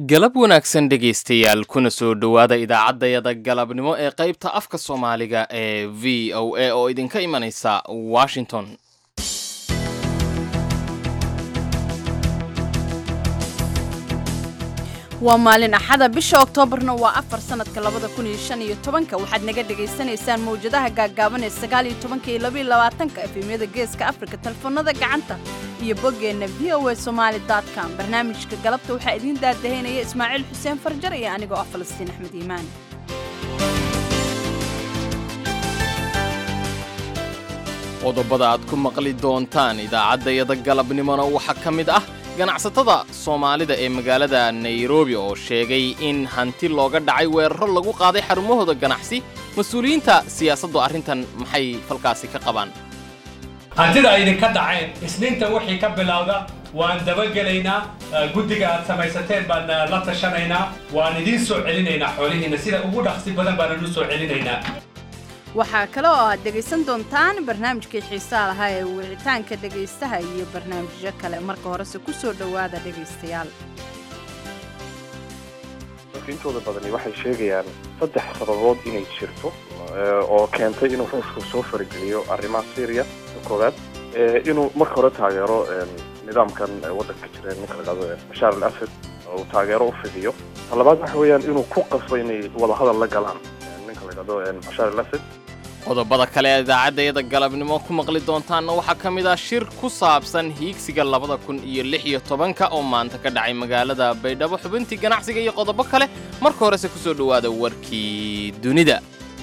galab wanaagsan dhegaystayaal kuna soo dhowaada idaacaddayada galabnimo ee qaybta afka soomaaliga ee v o a oo idinka imanaysa washington waa maalin axada bisha oktoobarna waa afar sanadka labada kun iyo shan iyo tobanka waxaad naga dhagaysanaysaan mawjadaha gaaggaaban ee sagaal iyo tobanka iyo labaiyo labaatanka efemyada geeska afrika telefoonada gacanta iyo boggeenna v o a somaali com barnaamijka galabta waxaa idiin daadahaynaya ismaaciil xuseen farjar iyo anigoo ah falastiin axmed iimaan qodobada aad ku maqli doontaan idaacaddayada galabnimona waxaa ka mid ah ganacsatada soomaalida ee magaalada nairobi oo sheegay in hanti looga dhacay weeraro lagu qaaday xarumahooda ganacsi mas-uuliyiinta siyaasaddu arrintan maxay falkaasi ka qabaan hantida ay idinka dhaceen isniinta wixii ka bilowda waan dabagelaynaa guddiga aad samaysateen baan la tashanaynaa waan idiin soo celinaynaa xoolihiinna sida ugu dhaqsi badan baan idin soo celinaynaa waxaa kale oo aad dhegaysan doontaan barnaamijkii xiisaa lahaa ee wicitaanka dhegaystaha iyo barnaamijyo kale marka horese ku soo dhowaada dhegaystayaal dadka intooda badani waxay sheegayaan saddex sababood inay jirto oo keentay inuu ruushku soo farageliyo arrimaha syriya koowaad inuu marka hore taageero nidaamkan waddanka jira ninka la dhahdo bashaar al asad uu taageero u fidiyo ta labaad waxa weeyaan inuu ku qasbo inay wadahadal la galaan ninka la dhahdo bashaar al asad qodobada kale ee idaacaddayada galabnimo ku maqli doontaanna waxaa ka mid ah shir ku saabsan hiigsiga labada kun iyo lix iyo tobanka oo maanta ka dhacay magaalada baydhabo xubintii ganacsiga iyo qodobo kale marka horese ku soo dhowaada warkii dunida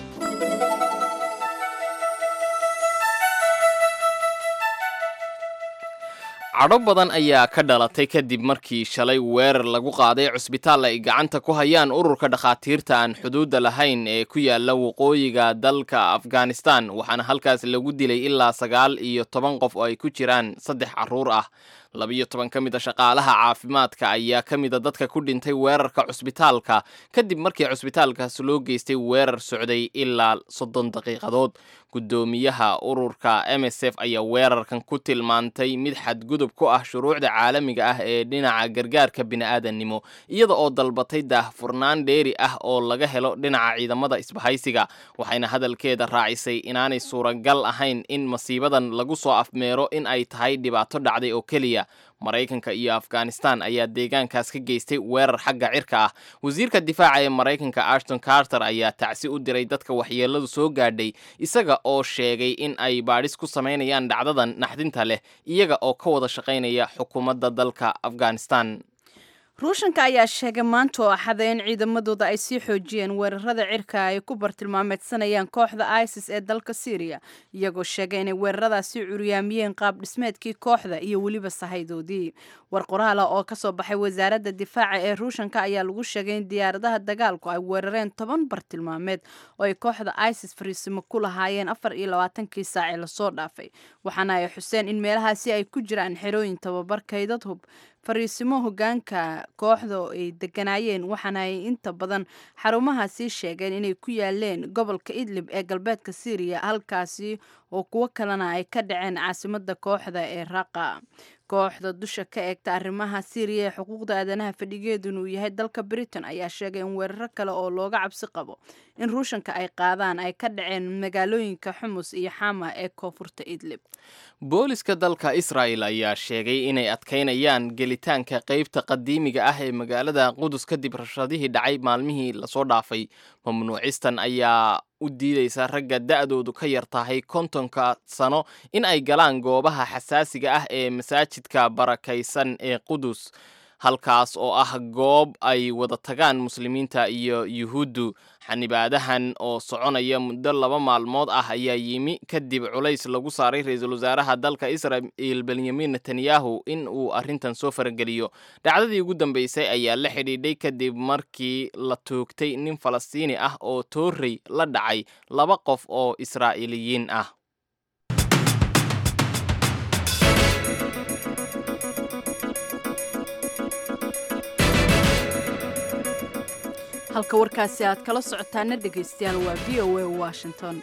cadho badan ayaa ka dhalatay kadib markii shalay weerar lagu qaaday cusbitaal ay gacanta ku hayaan ururka dhakhaatiirta aan xuduudda lahayn ee ku yaala waqooyiga dalka afghanistan waxaana halkaas lagu dilay ilaa sagaal iyo toban qof oo ay ku jiraan saddex carruur ah labiyo toban ka mid a shaqaalaha caafimaadka ayaa ka mida dadka ku dhintay weerarka cusbitaalka kadib markii cusbitaalkaas loo geystay weerar socday ilaa soddon daqiiqadood guddoomiyaha ururka m s f ayaa weerarkan ku tilmaantay mid xadgudub ku ah shuruucda caalamiga ah ee dhinaca gargaarka bini'aadannimo iyada oo dalbatay daahfurnaan dheeri ah oo laga helo dhinaca ciidamada isbahaysiga waxayna hadalkeeda raacisay inaanay suuragal ahayn in masiibadan lagu soo afmeero in ay tahay dhibaato dhacday oo keliya maraykanka iyo afghanistan ayaa deegaankaas ka geystay weerar xagga cirka ah wasiirka difaaca ee maraykanka ashton carter ayaa tacsi u diray dadka waxyeeladu soo gaadhay isaga oo sheegay in ay baadhis ku samaynayaan dhacdadan naxdinta leh iyaga oo ka wada shaqaynaya xukuumadda dalka afghanistan ruushanka ayaa sheegay maanta oo axada in ciidamadooda ay sii xoojiyeen weerarada cirka ay ku bartilmaameedsanayaan kooxda isis ee dalka syriya iyagoo sheegay inay weeraradaasi curyaamiyeen qaab dhismeedkii kooxda iyo weliba sahaydoodii war qoraala oo kasoo baxay wasaaradda difaaca ee ruushanka ayaa lagu sheegay in diyaaradaha dagaalku ay weerareen toban bartilmaameed oo ay kooxda isis fariisimo ku lahaayeen afar iyo labaatankii saacee lasoo dhaafay waxaana ay xuseen in meelahaasi ay ku jiraan xerooyin tababar kaydad hub fariisimo hogaanka kooxda oo ay deganaayeen waxaana ay inta badan xarumahaasi sheegeen inay ku yaaleen gobolka idlib ee galbeedka syriya halkaasi oo kuwo kalena ay ka dhaceen caasimada kooxda ee raqa kooxda dusha ka eegta arrimaha syriya ee xuquuqda aadanaha fadhigeeduna uu yahay dalka britain ayaa sheegay in weeraro kale oo looga cabsi qabo in ruushanka ay qaadaan ay ka dhaceen magaalooyinka xumus iyo xama ee koonfurta idlib booliska dalka israa'el ayaa sheegay inay adkaynayaan gelitaanka qeybta qadiimiga ah ee magaalada qudus kadib rashadihii dhacay maalmihii lasoo dhaafay mamnuucistan ayaa u diidaysa ragga da'doodu ka yar tahay kontonka sano in ay galaan goobaha xasaasiga ah ee masaajidka barakaysan ee qudus halkaas oo ah goob ay wada tagaan muslimiinta iyo yuhuuddu xanibaadahan oo soconaya muddo laba maalmood ah ayaa yimi kadib culays lagu saaray ra-iisul wasaaraha dalka israa'il benyamin netanyahu in uu arrintan soo farageliyo dhacdadii ugu dambeysay ayaa la xidhiidhay kadib markii la toogtay nin falastiini ah oo toorrey la dhacay laba qof oo israa'iiliyiin ah halka warkaasi aad kala socotaana dhegaystayaal waa v o a washington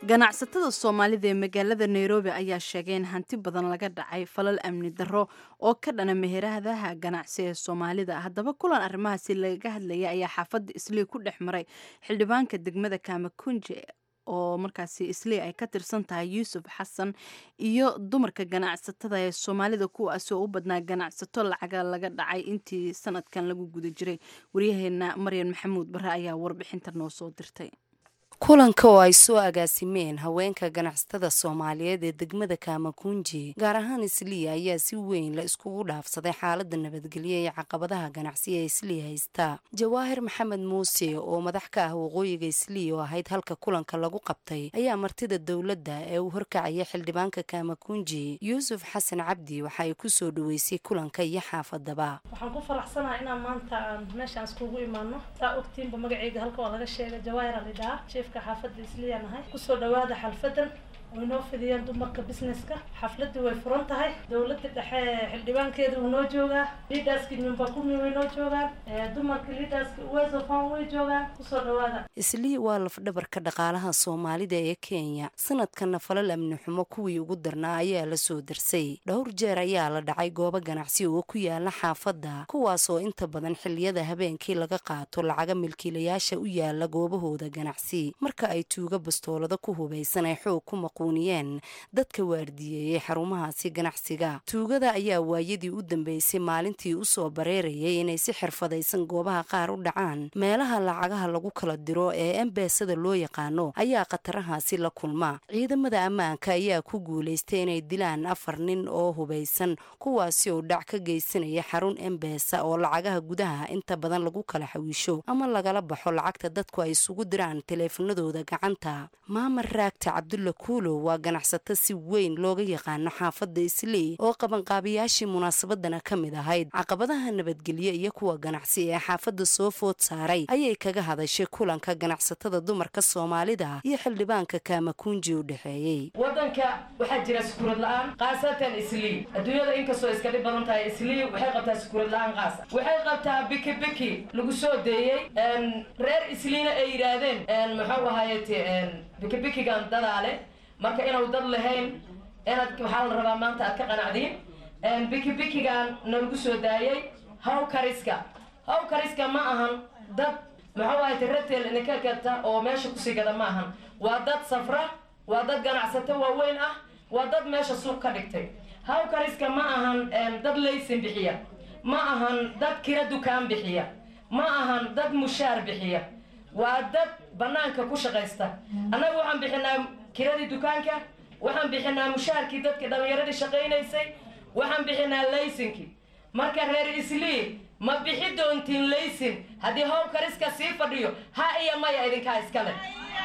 ganacsatada soomaalida ee magaalada nairobi ayaa sheegay in hanti badan laga dhacay falal amni darro oo ka dhana meheradaha ganacsi ee soomaalida haddaba kulan arrimahaasi lagaga hadlaya ayaa xaafadda islii ku dhex maray xildhibaanka degmada kaamakunje oo markaasi islii ay ka tirsan tahay yuusuf xasan iyo dumarka ganacsatada ee soomaalida kuwaasoo u badnaa ganacsato lacaga laga dhacay intii sanadkan lagu guda jiray waryaheena maryan maxamuud bare ayaa warbixinta noo soo dirtay kulanka oo ay soo agaasimeen haweenka ganacsatada soomaaliyeed ee degmada kaamakunji gaar ahaan isliya ayaa si weyn la iskugu dhaafsaday xaalada nabadgelyo ee caqabadaha ganacsi ee isliya haysta jawaahir maxamed muuse oo madax ka ah waqooyiga isliya oo ahayd halka kulanka lagu qabtay ayaa martida dowladda ee uu horkacaya xildhibaanka kaamakunji yuusuf xasan cabdi waxa ay kusoo dhaweysay kulanka iyo xaafadaba waxaan ku faraxsanahay inaan maanta aan meeshaan iskugu imaano saa ogtiinba magaceyga halka waa laga sheegay jawaahir alidhaa xaafadda isliya nahay kusoo dhawaada xalfadan way noo fidiyeen dumarka businesska xafladii way furan tahay dowladda dhexe xildhibaankeeda wuu noo joogaa liidaskii nyumba kumi way noo joogaan dumarka liidaska uwezofan way joogaan kusoo dhawaada islii waa lafdhabarka dhaqaalaha soomaalida ee kenya sanadkanna falal amni xumo kuwii ugu darnaa ayaa la soo darsay dhowr jeer ayaa la dhacay goobo ganacsi oo ku yaala xaafadda kuwaasoo inta badan xiliyada habeenkii laga qaato lacaga milkiilayaasha u yaala goobahooda ganacsi marka ay tuuga bastoolada ku hubaysan ay xoog ku maquuniyeen dadka waardiyeeyey xarumahaasi ganacsiga tuugada ayaa waayadii u dambeysay maalintii usoo bareerayay inay si xirfadaysan goobaha qaar u dhacaan meelaha lacagaha lagu kala diro ee embeesada loo yaqaano ayaa khatarahaasi la kulma ciidamada ammaanka ayaa ku guulaystay inay dilaan afar nin oo hubaysan kuwaasi oo dhac ka geysanaya xarun embeesa oo lacagaha gudaha inta badan lagu kala xawiisho ama lagala baxo lacagta dadku ay isugu diraan taleefanadooda gacanta maamar raagta cabdulla kuulow waa ganacsato si weyn looga yaqaano xaafadda islii oo qabanqaabiyaashii munaasabadana ka mid ahayd caqabadaha nabadgelyo iyo kuwa ganacsi ee xaafadda soo food saaray ayay kaga hadashay kulanka ganacsatada dumarka soomaalida iyo xildhibaanka kaamakunji u dhexeeyey wadanka waxaa jira sukuurad la-aan khaasatan islii adduunyada inkastoo iska dhib badan tahay islii waxay qabtaa sukuurad la-aan qaasa waxay qabtaa biki biki lagu soo deeyey reer isliina ay yidhaahdeen muxuu ahayete bikibikigan dadaale marka inuu dad lahayn inaad waxaa la rabaa maanta aad ka qanacdiin bikibikigan nalagu soo daayey haw kariska haw kariska ma ahan dad muxuu ahayte ratel idinka gata oo meesha kusii gada ma ahan waa dad safra waa dad ganacsato waaweyn ah waa dad meesha suuq ka dhigtay haw kariska ma ahan dad laysin bixiya ma ahan dad kira dukaan bixiya ma ahan dad mushaar bixiya waa dad banaanka ku shaqaysta annaga waxaan bixinaa kiradii dukaanka waxaan bixinaa mushaarkii dadkii dhallinyaradii shaqaynaysay waxaan bixinaa laysinkii marka reer islii ma bixi doontiin laysin haddii how kariska sii fadhiyo ha iyo maya idinkaa iskale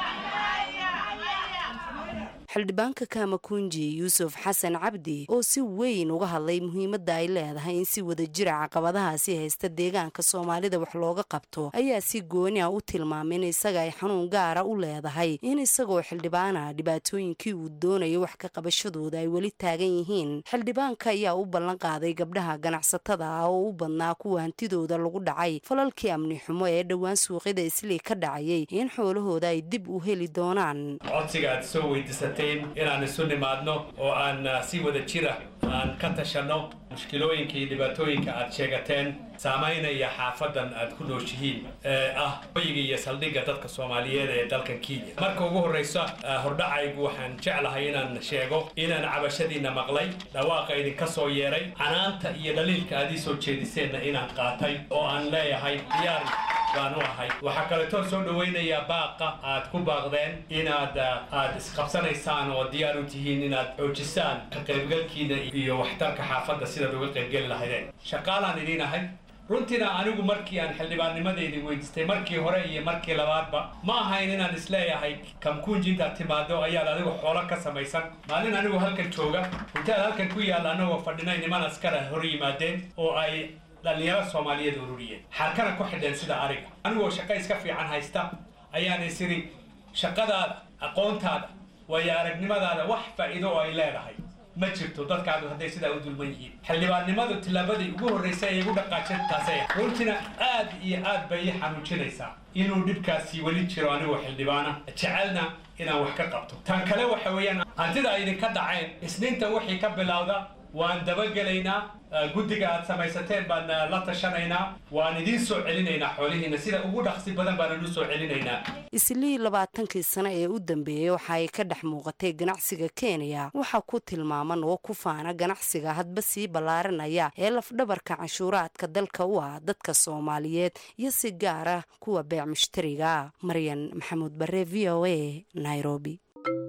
xildhibaanka kaamakunji yuusuf xasan cabdi oo si weyn uga hadlay muhiimadda ay leedahay in si wada jira caqabadahaasi haysta deegaanka soomaalida wax looga qabto ayaa si gooni ah u tilmaamay in isaga ay xanuun gaara u leedahay in isagoo xildhibaana dhibaatooyinkii uu doonayo wax ka qabashadooda ay weli taagan yihiin xildhibaanka ayaa u ballan qaaday gabdhaha ganacsatada ah oo u badnaa kuwa hantidooda lagu dhacay falalkii amni xumo ee dhowaan suuqyada islii ka dhacayay in xoolahooda ay dib u heli doonaan inaan isu nimaadno oo aan si wada jira aan ka tashanno mushkilooyinka iyo dhibaatooyinka aad sheegateen saamaynaya xaafadan aad ku nooshihiin ee ah hoyiga iyo saldhigga dadka soomaaliyeed ee dalkan kenya marka ugu horraysa hordhacaygu waxaan jeclahay inaan sheego inaan cabashadiinna maqlay dhawaaqa idinka soo yeeray canaanta iyo dhaliilka aad ii soo jeediseenna inaan qaatay oo aan leeyahay diyaar baan u ahay waxaa kaleetoo soo dhawaynayaa baaqa aad ku baaqdeen inaad aad isqabsanaysaan oo diyaar u tihiin inaad xoojisaan ka qaybgalkiina iyo waxtarka xaafadda sidaad uga qaybgeli lahaydeen shaqaalaan idiin ahay runtiina anigu markii aan xildhibaannimadaydi weydiistay markii hore iyo markii labaadba ma ahayn inaan isleeyahay kamkuunji intaad timaado ayaad adigu xoolo ka samaysan maalin anigu halkan jooga intaad halkan ku yaalla anagoo fadhinay niman askara hor yimaadeen oo ay dhallinyaro soomaaliyeed ururiyeen xarkana ku xidheen sida ariga anigoo shaqo iska fiican haysta ayaan isiri shaqadaada aqoontaada waayo aragnimadaada wax faa'iido oo ay leedahay ma jirto dadkaadu hadday sidaa u dulman yihiin xildhibaannimadu tillaabadii ugu horreysay ay igu dhaqaajeen taasay ah runtina aad iyo aad bay ii xanuujinaysaa inuu dhibkaasi weli jiro anigoo xildhibaana jecelna inaan wax ka qabto tan kale waxa weeyaan hantida ay idinka dhaceen isniinta wixii ka bilowda waan dabagelaynaa guddiga aad samaysateen baan la tashanaynaa waan idiin soo celinaynaa xoolihiina sida ugu dhaqsi badan baan u soo celinaynaa islii labaatankii sano ee u dambeeyey waxa ay ka dhex muuqatay ganacsiga kenya waxaa ku tilmaaman oo ku faana ganacsiga hadba sii ballaaranaya ee lafdhabarka canshuuraadka dalka u ah dadka soomaaliyeed iyo si gaar ah kuwa beec mushtariga maryan maxamuud bare v o a nairobi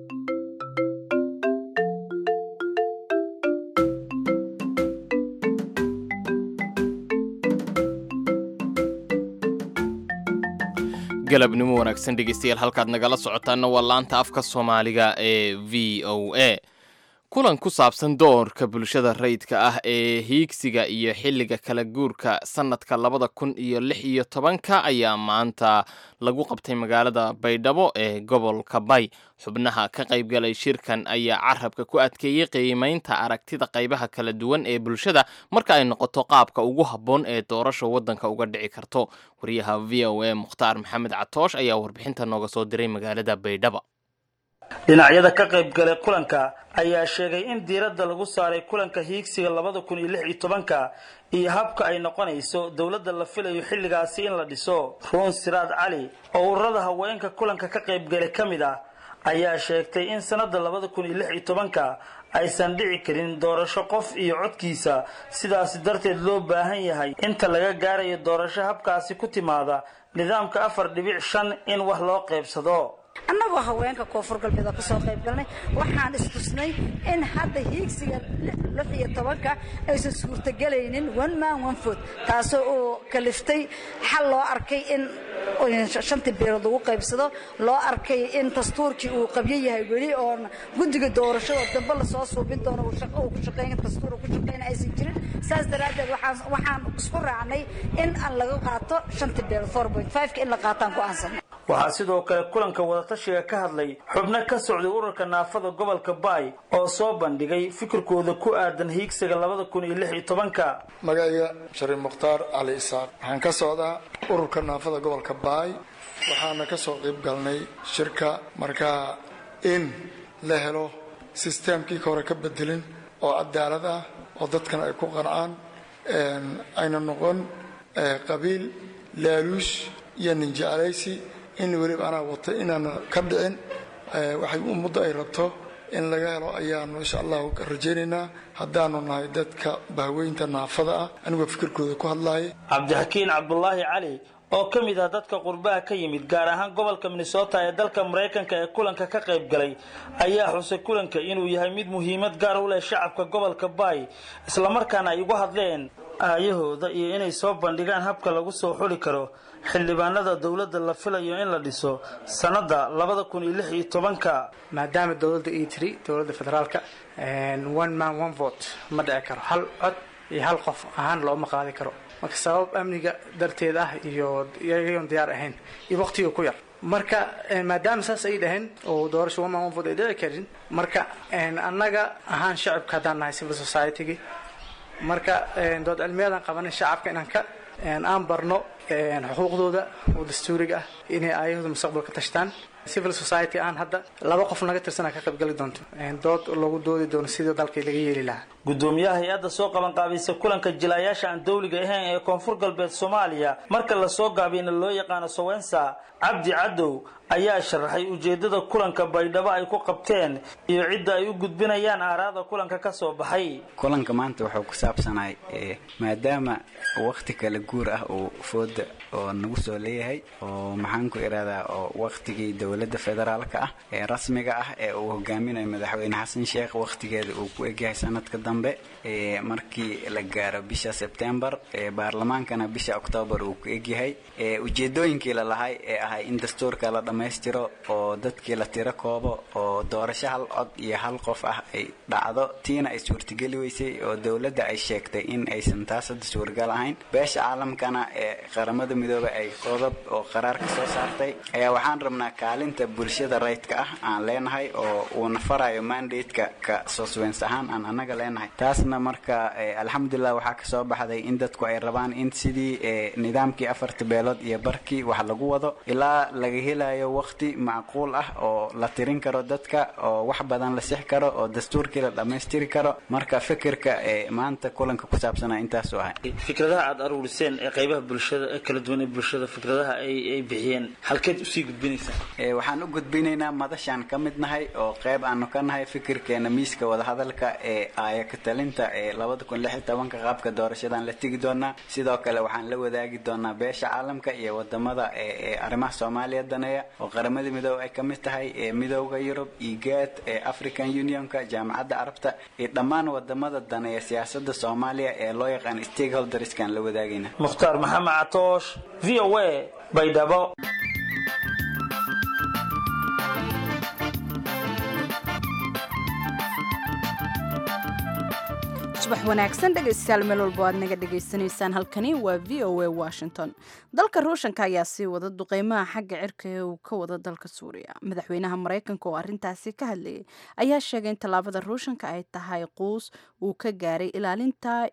galabnimo wanaagsan dhegeystayaal halkaad nagala socotaana waa laanta afka soomaaliga ee v o a kulan ku saabsan doorka bulshada rayidka ah ee hiigsiga iyo xilliga kala guurka sannadka labada kun iyo lix iyo tobanka ayaa maanta lagu qabtay magaalada baydhabo ee gobolka bay xubnaha ka qaybgalay shirkan ayaa carabka ku adkeeyey qiimaynta aragtida qaybaha kala duwan ee bulshada marka ay noqoto qaabka ugu habboon ee doorasha waddanka uga dhici karto wariyaha v o a mukhtaar maxamed catoosh ayaa warbixinta nooga soo diray magaalada baydhabo dhinacyada ka qayb galay kulanka ayaa sheegay in diiradda lagu saaray kulanka hiigsiga labada kun iyo lix iyo tobanka iyo habka ay noqonayso dowladda la filayo xilligaasi in la dhiso ruun siraad cali oo ururada haweenka kulanka ka qaybgalay ka mid ah ayaa sheegtay in sannadda labada kun iyo lix iyo tobanka aysan dhici karin doorasho qof iyo codkiisa sidaasi darteed loo baahan yahay inta laga gaarayo doorasho habkaasi ku timaada nidaamka afar dhibic shan in wax loo qaybsado annagoo haweenka koonfur galbeeda kusoo qayb galnay waxaan istusnay in hadda hiigsiga lix iyo tobanka aysan suurtagelaynin one man one food taasoo uu kaliftay xal loo arkay in shantii beelood lagu qaybsado loo arkay in dastuurkii uu qabyo yahay weli oon guddiga doorashada dambe lasoo suubin doono uu ku shaqeyn dastuur ku shaqeyn aysan jirin saas daraaddeed waxaan waxaan isku raacnay in aan laga qaato shantii beelood four point five ka in la qaataan ku aansanay waxaa sidoo kale kulanka wadatashiga ka hadlay xubno ka socday ururka naafada gobolka baay oo soo bandhigay fikirkooda ku aadan hiigsiga labada kun iyo lix iyo tobanka magacayga shariif mukhtaar cali isaaq waxaan ka socdaa ururka naafada gobolka baay waxaana ka soo qayb galnay shirka markaa in la helo sisteemkii ka hore ka bedelin oo cadaalad ah oo dadkana ay ku qancaan ayna noqon qabiil laaluush iyo ninjeclaysi in weliba anaa watay inaana ka dhicin waxay ummadda ay rabto in laga helo ayaanu insha allahu rajaynaynaa haddaanu nahay dadka bahweynta naafada ah anigoo fikirkooda ku hadlaaya cabdixakiin cabdulaahi cali oo ka mid ah dadka qurbaha ka yimid gaar ahaan gobolka minnesota ee dalka maraykanka ee kulanka ka qayb galay ayaa xusay kulanka inuu yahay mid muhiimad gaar u leh shacabka gobolka baay islamarkaana ay uga hadleen aayahooda iyo inay soo bandhigaan habka lagu soo xuli karo xildhibaanada dowladda la filayo in la dhiso sannadda labada kun iyo lix iyo tobanka maadaama dowladda ii tiri dowladda federaalka one man one vote ma dhici karo hal cod iyo hal qof ahaan looma qaadi karo marka sabab amniga darteed ah iyo iyagoon diyaar ahayn iyo waqtiga ku yar marka maadaama saas ay dhaheen oo doorasho one man one vote ay dhici karin marka annaga ahaan shacabka haddaan nahay civil society-gi marka dood cilmiyadan qabanin shacabka inaan ka aan barno xuquuqdooda oo dastuuriga ah inay aayahooda mustaqbalka tashtaan civil society aan hadda laba qof naga tirsana ka qaybgali doonto dood lagu doodi doono sidii dalkii laga yeeli lahaa gudoomiyaha hay-adda soo qaban qaabaysa kulanka jilaayaasha aan dawliga ahayn ee koonfur galbeed soomaaliya marka lasoo gaabiyna loo yaqaano sowensa cabdi cadow ayaa sharaxay ujeedada kulanka baydhabo ay ku qabteen iyo cidda ay u gudbinayaan aaraada kulanka ka soo baxay kulanka maanta wuxuu ku saabsanahay maadaama wakti kala guur ah uu fooda oo nagu soo leeyahay oo maxaan ku ihahdaa oo waktigii dowladda federaalka ah ee rasmiga ah ee uu hogaaminayo madaxweyne xasan sheekh wakhtigeeda uu ku egyahay sanadka dambe markii la gaaro bisha sebtembar baarlamaankana bisha oktoobar uu ku egyahay ujeedooyinkii lalahay ee ahay in dastuurka la dhammaystiro oo dadkii la tiro koobo oo doorasho hal cod iyo hal qof ah ay dhacdo tiina ay suurtageli weysay oo dowladda ay sheegtay in aysan taas hadda suuragal ahayn beesha caalamkana ee qaramada midoobay ay qodob oo qaraar ka soo saartay ayaa waxaan rabnaa kaalinta bulshada rayidka ah aan leenahay oo uuna farayo mandate-ka ka soswens ahaan aan annaga leenahay taasna marka alxamdulilah waxaa kasoo baxday in dadku ay rabaan in sidii nidaamkii afarta beelood iyo barkii wax lagu wado ilaa laga helayo waqti macquul ah oo la tirin karo dadka oo wax badan la six karo oo dastuurkii la dhammaystiri karo marka fikirka maanta kulanka ku saabsanaa intaasuu ahay fikradaha aad aruuriseen ee qaybaha bulshada ee kala duwan ee bulshada fikradaha ay ay bixiyeen halkeed usii gudbinaysaa waxaan u gudbinaynaa madashaan ka mid nahay oo qayb aanu ka nahay fikirkeena miiska wadahadalka ee aaya ka talinta ee labada kun lix iyo tobanka qaabka doorashadan la tegi doonaa sidoo kale waxaan la wadaagi doonaa beesha caalamka iyo wadamada ee arrimaha soomaaliya daneeya oo qaramada midoobe ay ka mid tahay ee midooda yurub igaad ee african unionka jaamacadda carabta iyo dhammaan wadamada daneeya siyaasada soomaaliya ee loo yaqaan stakeholderskan la wadaagayna mukhtaar maxamed catoosh v o a baydhabo subax wanaagsan dhegaystayaal meel walbo aad naga dhagaysanaysaan halkani waa v o a washington dalka ruushanka ayaa sii wada duqeymaha xagga cirka ee uu ka wada dalka suuriya madaxweynaha maraykanka oo arrintaasi ka hadlayay ayaa sheegay in tallaabada ruushanka ay tahay quus uu ka gaaray ilaalinta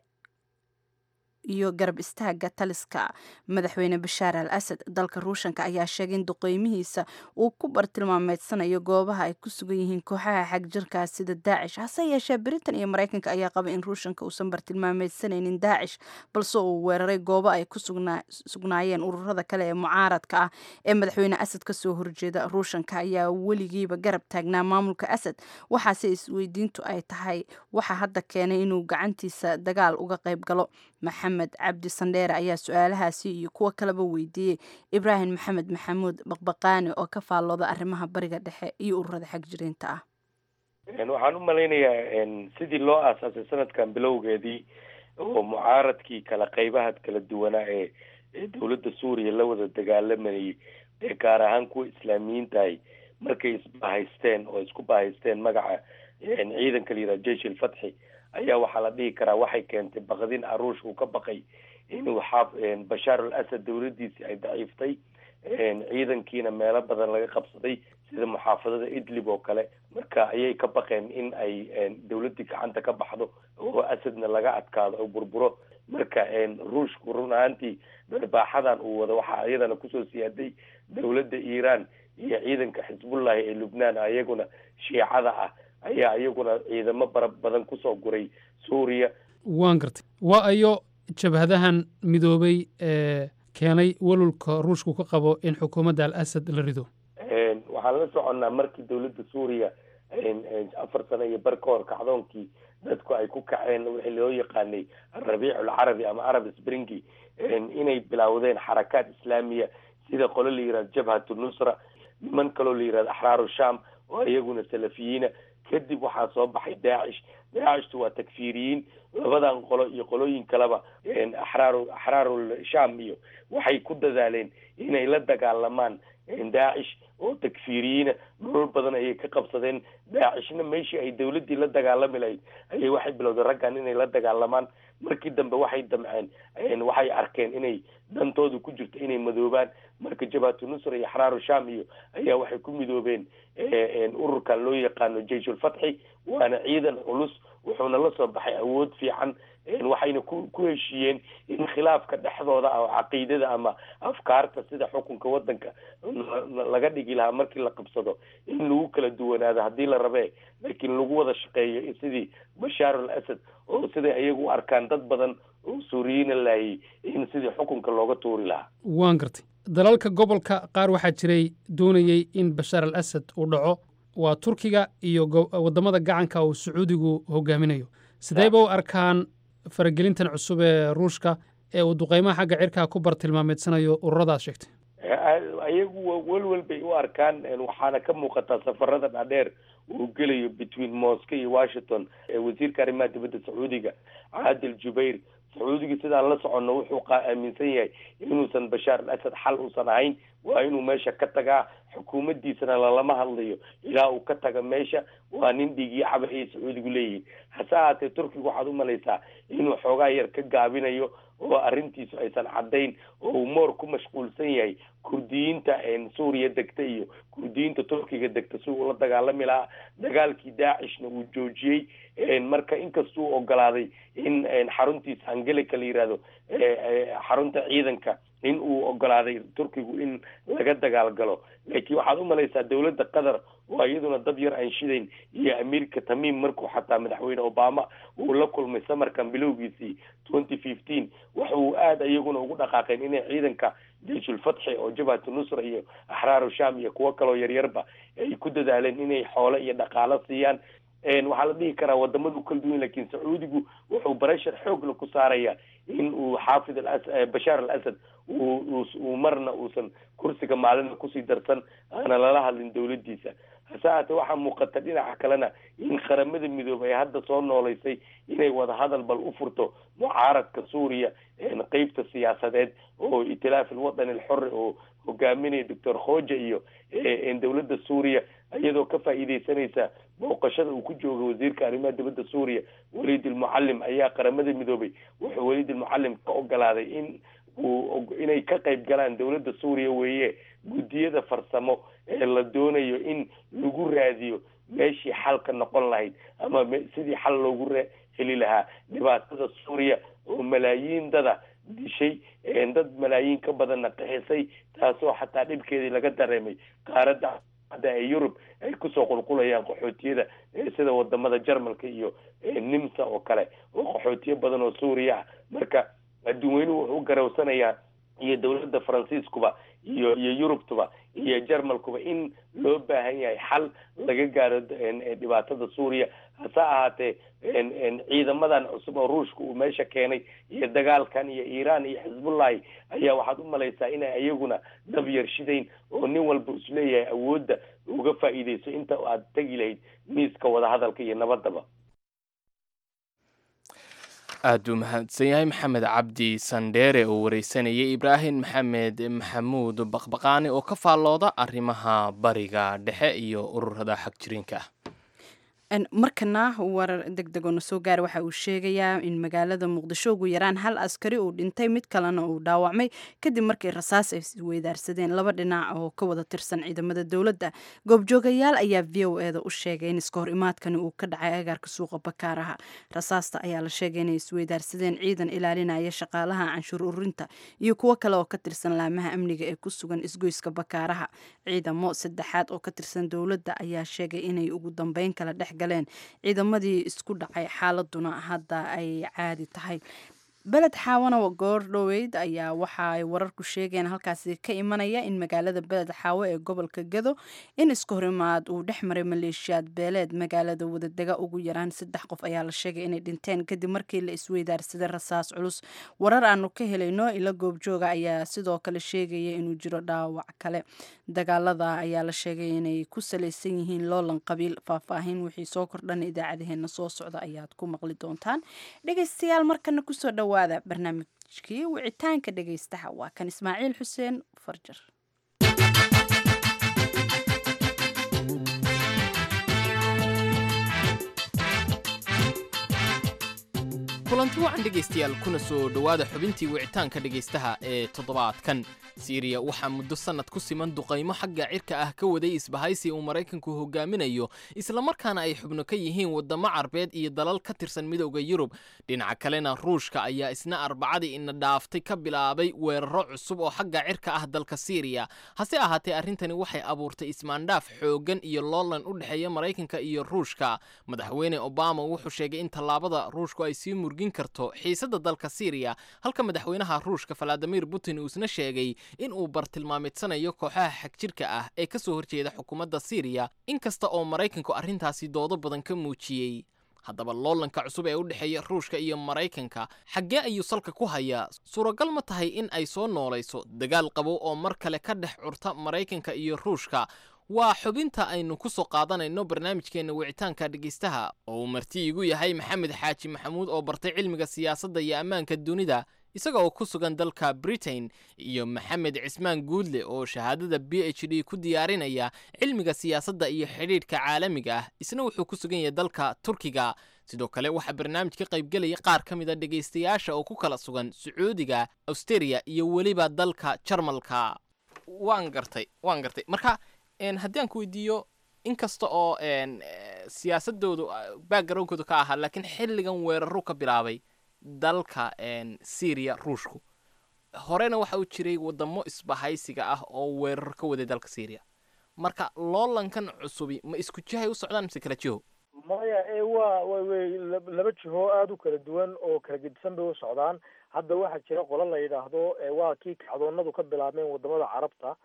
iyo garab istaaga taliska madaxweyne bashaar al asad dalka ruushanka ayaa sheegay in duqeymihiisa uu ku bartilmaameedsanayo goobaha ay ku sugan yihiin kooxaha xagjirkaas sida daacish hase yeeshee britain iyo maraykanka ayaa qaba in ruushanka uusan bartilmaameedsanaynin daacish balse uu weeraray goobo ay ku sugnaayeen ururada kale ee mucaaradka ah ee madaxweyne asad kasoo horjeeda ruushanka ayaa weligiiba garab taagnaa maamulka asad waxaase isweydiintu ay tahay waxa hadda keenay inuu gacantiisa dagaal uga qayb galo maxamed cabdi sandheere ayaa su-aalahaasi iyo kuwo kaleba weydiiyey ibraahim maxamed maxamuud baqbaqaani oo ka faallooda arrimaha bariga dhexe iyo ururada xagjiriinta ah waxaan u malaynayaa sidii loo aasaasay sanadkan bilowgeedii oo mucaaradkii kala qaybaha kala duwanaa ee ee dowladda suuriya la wada dagaalamayay ee gaar ahaan kuwa islaamiyiintahay markay isbahaysteen oo isku bahaysteen magaca ciidanka la yidhaha jeish ilfatxi ayaa waxaa la dhihi karaa waxay keentay baqdin aruush uu ka baqay inuu xaaf bashaar al asad dowladdiisii ay daciiftay ciidankiina meelo badan laga qabsaday sida muxaafadada idlib oo kale marka ayay ka baqeen in ay dowladdii gacanta ka baxdo oo asadna laga adkaado oo burburo marka ruushku run ahaantii darbaaxadan uu wado waxaa iyadana kusoo siyaaday dowladda iiraan iyo ciidanka xisbullahi ee lubnaan ayaguna shiicada ah ayaa iyaguna ciidamo bara badan kusoo guray suuriya waan gartay waa ayo jabhadahan midoobay ee keenay walulka ruushku ka qabo in xukuumadda al asad la rido waxaan la soconnaa markii dowladda suuriya afar sano iyo bar ka hor kacdoonkii dadku ay ku kaceen wixii loo yaqaanay alrabiic alcarabi ama arab springi inay bilowdeen xarakaad islaamiya sida qolo la yihahdo jabhatu nusra niman kaloo la yihahdo axraaru sham oo iyaguna salafiyiina kadib waxaa soo baxay daacish daacishtu waa takfiiriyiin labadan qolo iyo qolooyin kaleba axraaru axraarul sham iyo waxay ku dadaaleen inay la dagaalamaan daacish oo takfiiriyiina nolol badan ayay ka qabsadeen daacishna meeshii ay dowladdii la dagaalami lahayd ayay waxay bilowdeen raggan inay la dagaalamaan markii dambe waxay damceen waxay arkeen inay dantoodu ku jirto inay madoobaan marka jabhatu nusra iyo axraaru sham iyo ayaa waxay ku midoobeen ururkan loo yaqaano jeisulfatxi waana ciidan culus wuxuuna la soo baxay awood fiican waxayna ku ku heshiiyeen in khilaafka dhexdooda ah oo caqiidada ama afkaarta sida xukunka wadanka laga dhigi lahaa markii la qabsado in lagu kala duwanaado haddii la rabee laakiin lagu wada shaqeeyo sidii bashaar al asad oo siday ayagu u arkaan dad badan oo suuriyiina laayay in sidii xukunka looga tuuri lahaa waan gartay dalalka gobolka qaar waxaa jiray doonayey in bashaar al asad uu dhaco waa turkiga iyo waddamada gacanka uu sacuudigu hogaaminayo sideyba u arkaan faragelintan cusub ee ruushka ee uu duqeymaha xagga cirkaa ku bartilmaameedsanayo ururadaas sheegtay ayagu welwel bay u arkaan waxaana ka muuqataa safarada dhaadheer uu gelayo between moscow iyo washington wasiirka arrimaha dibadda sacuudiga caadil jubayr sacuudiga sidaan la soconno wuxuu aaminsan yahay inuusan bashaar al asad xal uusan ahayn waa inuu meesha ka tagaa xukuumaddiisana lalama hadlayo ilaa uu ka taga meesha waa nin dhigii caba ayay sacuudigu leeyihiin hase ahaatee turkiga waxaad umalaysaa inuu xoogaa yar ka gaabinayo oo arrintiisu aysan caddayn oo uu moor ku mashquulsan yahay kurdiyiinta suuriya degta iyo kurdiyiinta turkiga degta si uu la dagaalami lahaa dagaalkii daacishna uu joojiyey marka inkastuu ogolaaday in xaruntiisa angelica la yihahdo xarunta ciidanka in uu ogolaaday turkigu in laga dagaal galo laakiin waxaad umalaysaa dowladda qatar oo iyaduna dab yar aan shidayn iyo amiirka tamiim markuu xataa madaxweyne obama uu la kulmay samarkan bilowgiisii twenty fifteen waxa uu aada iyaguna ugu dhaqaaqeen inay ciidanka jeyshulfatxi oo jabhatu nusra iyo axraaru sham iyo kuwo kaloo yaryarba ay ku dadaaleen inay xoole iyo dhaqaalo siiyaan waxaa la dhihi karaa wadamadu kala duwan lakin sacuudigu wuxuu bareshar xoogla ku saaraya in uu xaafid al bashaar al asad uu marna uusan kursiga maalina kusii darsan aana lala hadlin dowladdiisa hase haatee waxaa muuqata dhinaca kalena in qaramada midoobay ay hadda soo nooleysay inay wadahadal bal u furto mucaaradka suuriya qeybta siyaasadeed oo itilaaf alwadani alxori oo hogaaminaya doctor khoja iyo dowladda suuriya iyadoo ka faa'iideysanaysa booqashada uu ku jooga wasiirka arrimaha dibadda suuriya waliid almucalim ayaa qaramada midoobay wuxuu waliid almucalim ka ogolaaday in uu inay ka qayb galaan dowladda suuriya weeye guddiyada farsamo ee la doonayo in lagu raadiyo meeshii xal ka noqon lahayd ama sidii xal loogu heli lahaa dhibaatada suuriya oo malaayiin dada dishay dad malaayiin ka badanna qixisay taasoo xataa dhibkeedii laga dareemay qaaradda hadda ee yurub ay kusoo qulqulayaan qaxootiyada sida wadamada jarmalka iyo nimsa oo kale oo qaxootiyo badan oo suuriya ah marka adduunweynuhu wuxuu u garawsanayaa iyo dowladda faransiiskuba iyo iyo yurubtuba iyo jarmalkuba in loo baahan yahay xal laga gaaro dhibaatada suuriya hase ahaatee ciidamadan cusub oo ruushka uu meesha keenay iyo dagaalkan iyo iiraan iyo xisbullahi ayaa waxaad u malaysaa inay iyaguna dab yarshidayn oo nin walba isleeyahay awoodda uga faa'iideyso inta aad tegi lahayd miiska wadahadalka iyo nabadaba aad buu mahadsan yahay maxamed cabdi sandheere oo wareysanayay ibraahim maxamed maxamuud baqbaqaani oo ka faallooda arrimaha bariga dhexe iyo ururada xagjiriinka ah markana warar deg deg oo na soo gaara waxa uu sheegayaa in magaalada muqdisho ugu yaraan hal askari uu dhintay mid kalena uu dhaawacmay kadib markii rasaas ay weydaarsadeen laba dhinac oo ka wada tirsan ciidamada dowladda goobjoogayaal ayaa v o eda u sheegay in iska hor imaadkani uu ka dhacay agaarka suuqa bakaaraha rasaasta ayaa la sheegay inay isweydaarsadeen ciidan ilaalinaya shaqaalaha canshuur ururinta iyo kuwo kale oo ka tirsan laamaha amniga ee ku sugan isgoyska bakaaraha ciidamo saddexaad oo ka tirsan dowladda ayaa sheegay inay ugu dambeyn kala dhex galeen ciidamadii isku dhacay xaaladuna hadda ay caadi tahay beled xaawana goor dhoweyd ayaa waxa ay wararku sheegeen halkaasi ka imanaya in magaalada beled xaawo ee gobolka gado in iska horimaad uu dhex maray maleeshiyaad beeleed magaalada wadadega ugu yaraan saddex qof ayaa la sheegay inay dhinteen kadib markii la isweydaarsaday rasaas culus warar aanu ka helayno ila goobjooga ayaa sidoo kale sheegaya inuu jiro dhaawac kale dagaalada ayaa la sheegay inay ku salaysan yihiin loolan qabiil faahfaahin wixii soo kordhan idaacadaheena soo socda ayaad ku maqli doontaan dhegeystayaal markana kusoo dhawa barnaamijkii wicitaanka dhegaystaha waa kan ismaaciil xuseen farjar kulanti wacan dhegaystayaal kuna soo dhowaada xubintii wicitaanka dhegaystaha ee toddobaadkan siiriya waxaa muddo sannad ku siman duqaymo xagga cirka ah ka waday isbahaysi uu maraykanku hogaaminayo islamarkaana ay xubno ka yihiin waddamo carbeed iyo dalal ka tirsan midowda yurub dhinaca kalena ruushka ayaa isna arbacadii ina dhaaftay ka bilaabay weeraro cusub oo xagga cirka ah dalka siiriya hase ahaatee arrintani waxay abuurtay ismaandhaaf xooggan iyo loolan u dhexeeya maraykanka iyo ruushka madaxweyne obama wuxuu sheegay in tallaabada ruushku ay sii murgin karto xiisadda dalka siiriya halka madaxweynaha ruushka valadimir putin uu isna sheegay in uu bartilmaameedsanayo kooxaha xagjirka ah ee ka soo horjeeda xukuumadda siiriya inkasta oo maraykanku arrintaasi doodo badan ka muujiyey haddaba loolanka cusub ee u dhexeeya ruushka iyo maraykanka xaggee ayuu salka ku hayaa suuragal ma tahay in ay soo noolayso dagaal qabow oo mar kale ka dhex curta maraykanka iyo ruushka waa xubinta aynu ku soo qaadanayno barnaamijkeenna wicitaanka dhegaystaha oo uu marti igu yahay maxamed xaaji maxamuud oo bartay cilmiga siyaasadda iyo ammaanka dunida isaga oo ku sugan dalka britain iyo maxamed cismaan guudle oo shahaadada b h d ku diyaarinaya cilmiga siyaasadda iyo xidhiidhka caalamiga ah isna wuxuu ku sugan yahay dalka turkiga sidoo kale waxaa barnaamij ka qaybgelaya qaar ka mid a dhegaystayaasha oo ku kala sugan sacuudiga australia iyo weliba dalka jarmalka waan gartay waan gartay marka haddii aan ku weydiiyo inkasta oo siyaasadoodu backgroundkoodu ka ahaa laakiin xilligan weeraru ka bilaabay dalka syria ruushku horena waxa uu jiray wadamo isbahaysiga ah oo weerar ka waday dalka syria marka loolankan cusubi ma isku jihay u socdaan mise kala jiho maya e waa wa wey laba jiho aada u kala duwan oo kala gedisan bay u socdaan hadda waxaa jira qolo la yidhaahdo waa kii kacdoonadu ka bilaabmeen wadamada carabta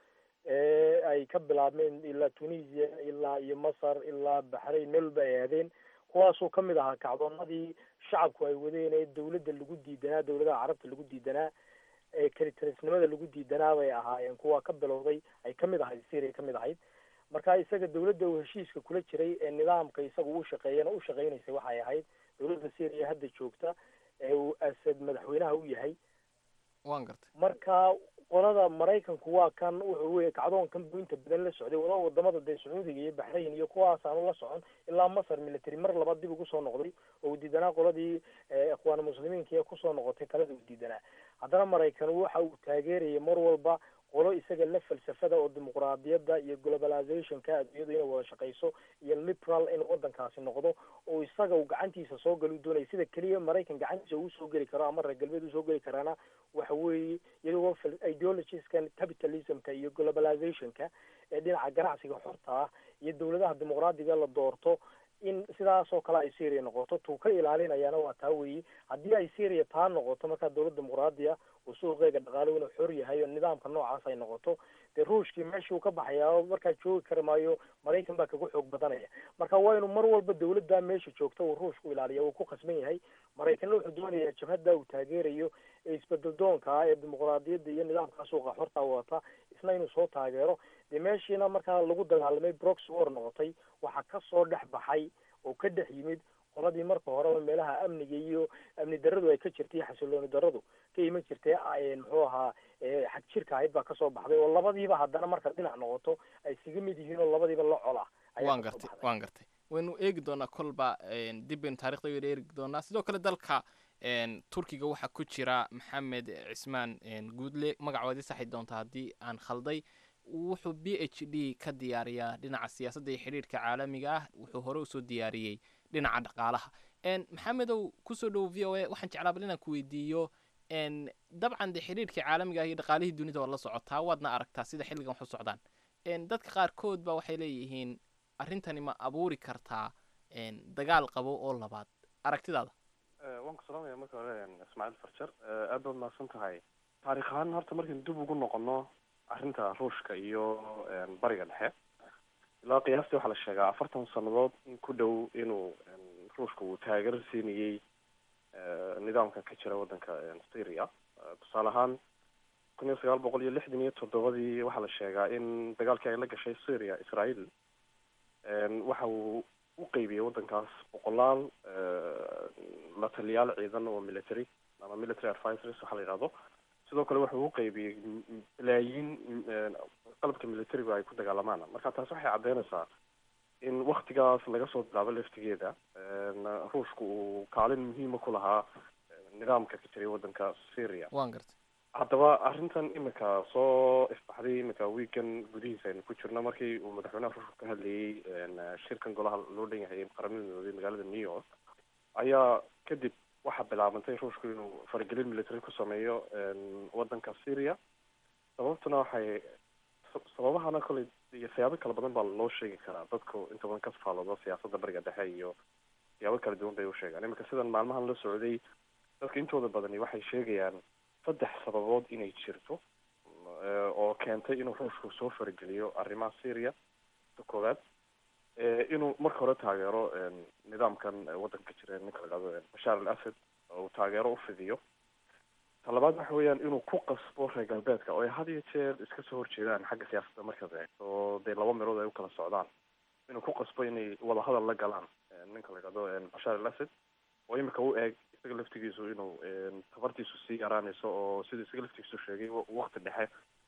ee ay ka bilaabmeen ilaa tunisia ilaa iyo masar ilaa baxrayn meel walba ay aadeen kuwaasoo kamid ahaa kacdoonadii shacabku ay wadeen ee dawladda lagu diidanaa dawladaha carabta lagu diidanaa ee kalitarisnimada lagu diidanaa bay ahaayeen kuwa ka bilowday ay kamid ahayd syria kamid ahayd marka isaga dawladda uu heshiiska kula jiray ee nidaamka isaga u shaqeeyana u shaqeynaysay waxay ahayd dawladda syria hadda joogta ee uu asad madaxweynaha u yahay waan gartay marka qolada maraykanku waa kan wuxuu wey kacdoonkan buu inta badan la socday wada wadamada dee sacuudiga iyo baxrayn iyo kuwaas aanu la socon ilaa masar military mar laba dib ugu soo noqday oo uu diidanaa qoladii ikhwaan muslimiinka ee kusoo noqotay talada uu diidanaa haddana maraykan waxa uu taageerayay mar walba qolo isaga la falsafada oo dimuqraadiyadda iyo globalizationka adduunyadu inay wada shaqeyso iyo liberal in wadankaasi noqdo oo isaga uu gacantiisa soo gali doonaya sida keliya maraykan gacantiisa uu soo geli karo ama reer galbeed usoo geli karaana waxa weeye iyagoo ideologieskan capitalismka iyo globalizationka ee dhinaca ganacsiga xorta ah iyo dawladaha dimuqraadiga la doorto in sidaas oo kale ay syria noqoto tuu ka ilaalinayaana waa taa weeye haddii ay syria taa noqoto markaa dawlad dimuqraadiya uu suuqeega dhaqaalo inuu xor yahay oo nidaamka noocaas ay noqoto dee ruushkii meeshii uu ka baxayaa markaa joogi kari maayo maraykan baa kaga xoog badanaya marka waa inuu mar walba dawladda meesha joogta uu ruushku ilaaliya uu ku khasban yahay maraykanna wuxuu doonayaa jabhadda uu taageerayo ee isbedel doonka ah ee dimuqraadiyadda iyo nidaamka suuqa xorta wata isna inuu soo taageero dee meeshiina markaa lagu dagaalamay broxy war noqotay waxaa kasoo dhex baxay oo ka dhex yimid qoladii marka horeba meelaha amniga iyo amni daradu ay ka jirtay xasilooni daradu ka iman jirtay muxuu ahaa xag jirka ahayd baa kasoo baxday oo labadiiba haddana marka dhinac noqoto ay isaga mid yihiin oo labadiiba la cola waan gartay waan gartay waynu eegi doonaa kolba dib baynu taarikhda waynu eegi doonaa sidoo kale dalka turkiga waxaa ku jira maxamed cismaan guudle magacoodii saxi doonta haddii aan khalday wuxuu b h d ka diyaariyaa dhinaca siyaasadda iyo xidhiidhka caalamiga ah wuxuu hore usoo diyaariyey dhinaca dhaqaalaha maxamedow kusoo dhowo v o a waxaan jeclaa bal inaan ku weydiiyo dabcan dee xidhiidhkii caalamiga ah iyo dhaqaalihii dunida waa la socotaa waadna aragtaa sida xilligan waxu socdaan dadka qaarkood ba waxay leeyihiin arrintani ma abuuri kartaa dagaal qabo oo labaad aragtidaada waan ku salaamaya marka hore ismaaciil farjar aad baad mahadsan tahay taarikh ahaan horta markaynu dib ugu noqono arrinta ruushka iyo bariga dhexe ilaa qiyaastii waxaa la sheegaa afartan sannadood in ku dhow inuu ruushka uu taageero siinayey nidaamka ka jira waddanka syria tusaale ahaan kun iyo sagaal boqol iyo lixdan iyo toddobadii waxaa la sheegaa in dagaalkii ay la gashay syria israel waxa uu u qeybiyey waddankaas boqolaal la taliyaal ciidan oo military ama military advisors waxaa la yidhahdo sidoo kale wuxuu u qeybiyey balaayiin qalabka militarigu ay ku dagaalamaan marka taas waxay caddeynaysaa in waktigaas laga soo bilaabo laftigeeda ruushku uu kaalin muhiima ku lahaa nidaamka ka jiray waddanka syria waan gartay haddaba arrintan imika soo ifbaxday imika weekan gudihiisa aynu ku jirno markii uu madaxweynaha ruushka ka hadlayey shirkan golaha loo dhan yahay qaramada midoobay magaalada new york ayaa kadib waxaa bilaabantay ruushku inuu faragelin military ku sameeyo waddanka syria sababtuna waxay sababahana koley iyo siyaabo kala badan baa loo sheegi karaa dadku inta badan ka faaloodo siyaasadda bariga dhexe iyo siyaabo kala duwan bay u sheegaan imika sidan maalmahan la socday dadka intooda badani waxay sheegayaan saddex sababood inay jirto oo keentay inuu ruushku soo farageliyo arrimaha syria ta koowaad inuu marka hore taageero nidaamkan waddanka jira ninka la dhahdo bashaar al asad oo uu taageero u fidiyo talabaad waxa weeyaan inuu ku qasbo reer galbeedka oo ay had iyo jeer iska soo horjeedaan xagga siyaasadda markaad eegto oo dee laba meelood ay u kala socdaan inuu ku qasbo inay wadahadal la galaan ninka la yidhahdo bashaar al asad oo imika u eeg isaga laftigiisu inuu tabartiisu sii yaraanayso oo sida isaga laftigiisu sheegay wakti dhexe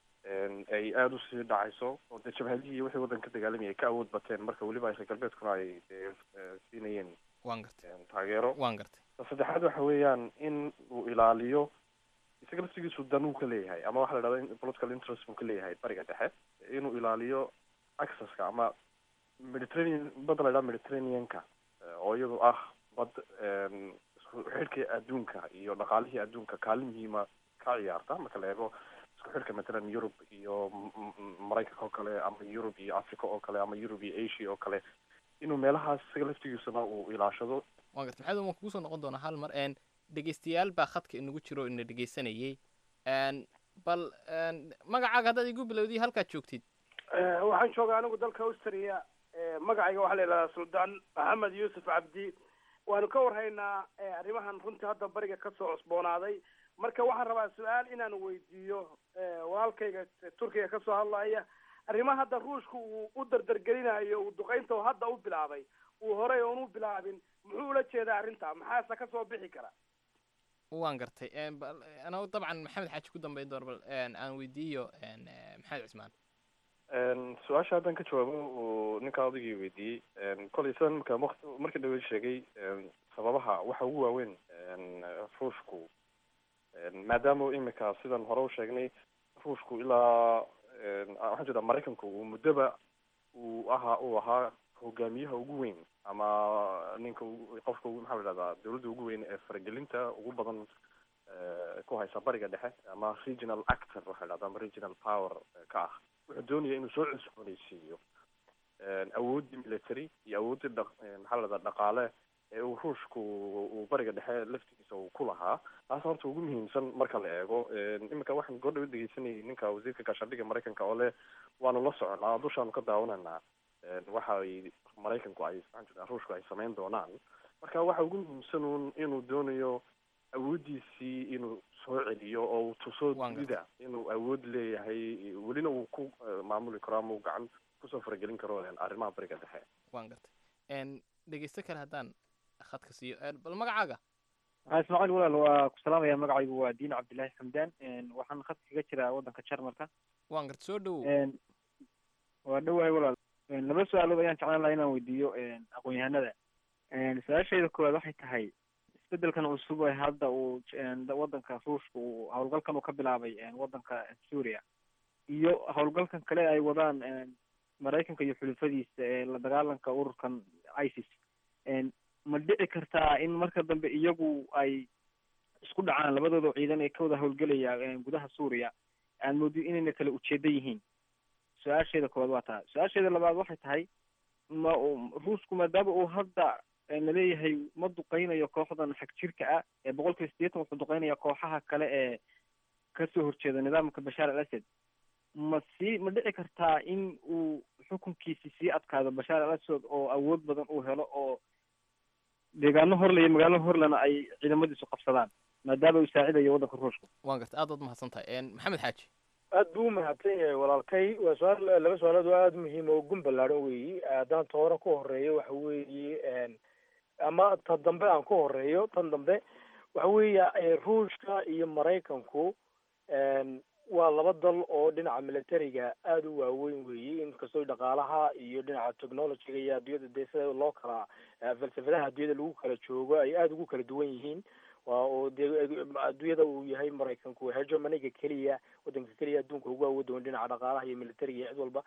ay aada usii dhacayso oo dee jabhadihii wixii waddanka ka dagaalamaya ay ka awood bateen marka weliba ay reer galbeedkuna ay dee siinayeen waan gartay taageero waan gartay ta saddexaad waxa weeyaan in uu ilaaliyo isaga laftigiisu dan uu ka leeyahay ama waxa la dhahda political interest buu ka leeyahay bariga dhexe inuu ilaaliyo accesska ama mediterranean badda la dhahda mediterraneanka oo iyadu ah bad isku xidhkii adduunka iyo dhaqaalihii adduunka kaalin muhiima ka ciyaarta marka la eego isku xidhka matalan yurub iyo maraykanka oo kale ama yurub iyo africa oo kale ama yurub iyo asia oo kale inuu meelahaas isaga laftigiisuna uu ilaashado waan gartay maxamed waan kugu soo noqon doonaa hal mar n dhegeystayaal baa khadka inagu jiro ina dhegeysanayay bal magacaaga haddaad igu bilowday halkaad joogtid waxaan joogaa anigu dalka austria magacayga waxaa la yidhahdaa suldaan maxamed yuusuf cabdi waanu ka warhaynaa arrimahan runtii hadda bariga kasoo cusboonaaday marka waxaan rabaa su-aal inaan weydiiyo walaalkayga turkiga kasoo hadlaya arrimaha hadda ruushka uu u dardargelinayo uu duqaynta oo hadda u bilaabay uu horey oon u bilaabin muxuu ula jeedaa arrinta maxaase kasoo bixi kara waan gartay ana dabcan maxamed xaaji ku dambeyn doona bal aan weydiiyo maxamed cismaan su-aasha haddaan ka jawaabo uu ninkaa odaygii weydiiyey kolay sidan marka waqti markii dhawe sheegay sababaha waxa ugu waaweyn ruushku maadaama imika sidan hore u sheegnay ruushku ilaa waxaan jeedaa maraykanku uu muddoba uu ahaa uu ahaa hogaamiyaha ugu weyn ama ninka qofka maxaa la dhahdaa dawladda ugu weyn ee faragelinta ugu badan ku haysa bariga dhexe ama regional actor waxa la dhahdaa ama regional power ka ah wuxuu doonaya inuu soo cusboonaysiiyo awooddii military iyo awooddii dha maxaa la dhahdaa dhaqaale ee uu ruushku uu bariga dhexe laftigiisa uu ku lahaa taas horta ugu muhiimsan marka la eego iminka waxaan goordhawa dhegeysanayay ninka wasiirka gaashaandhigga maraykanka oo leh waanu la soconaa dushaanu ka daawananaa waxa ay maraykanku ay maxaan jirtaa ruushku ay samayn doonaan marka waxa ugu muhiimsan uun inuu doonayo awooddiisii inuu soo celiyo oo uu tuso dunida inuu awood leeyahay welina uu ku maamuli karo ama uu gacan kusoo faragelin karo arrimaha bariga dhexe waan gartay dhegeysto kale haddaan khadka siiyo bal magacaaga ismaaciil walaal waa ku salaamaya magacaygu waa diin cabdillahi xamdaan waxaan khadka kaga jiraa waddanka jarmalka waan garta soo dhowow waa dhowahay walaal laba su-aalood ayaan jeclaan lahaa inaan weydiiyo aqoon-yahanada su-aashayda koowaad waxay tahay isbedelkan cusub ee hadda uu waddanka ruushka uu howlgalkan uu ka bilaabay waddanka suuriya iyo howlgalkan kale ay wadaan maraykanka iyo xulufadiisa ee la dagaalanka ururkan isis ma dhici kartaa in marka dambe iyagu ay isku dhacaan labadooda ciidan ee ka wada howlgelaya gudaha suuriya aan moodi inayna kala ujeeda yihiin su-aasheeda koowaad waa taa su-aasheeda labaad waxay tahay ma ruushku maadaama uu hadda naleeyahay ma duqeynayo kooxdan xag jirka ah ee boqol kiiba sideetan wuxuu duqeynaya kooxaha kale ee kasoo horjeeda nidaamka bashaar al asad ma sii ma dhici kartaa in uu xukunkiisi sii adkaado bashaar al asad oo awood badan uu helo oo deegaano horle iyo magaalo horlena ay ciidamadiisu qabsadaan maadaama uu saacidayo waddanka ruushka waan gartay aad baad mahadsan tahay maxamed xaaji aad buu umahadsan yahay walaalkay waa su-aal laba su-aalood oo aada muhiim oo gun ballaadhan weeyi haddaan ta hore ku horeeyo waxa weeye ama ta dambe aan ku horeeyo tan dambe waxa weeye ruushka iyo maraykanku waa laba dal oo dhinaca militariga aada u waaweyn weeye inkastoo dhaqaalaha iyo dhinaca technologyga iyo adduunyada dee sida loo kala falsafadaha adduunyada lagu kala joogo ay aada ugu kala duwan yihiin waa oo dee adduunyada uu yahay maraykanku hegemoniga keliya waddanka keliya adduunka ugu awoodoon dhinaca dhaqaalaha iyo militariga iyo cid walba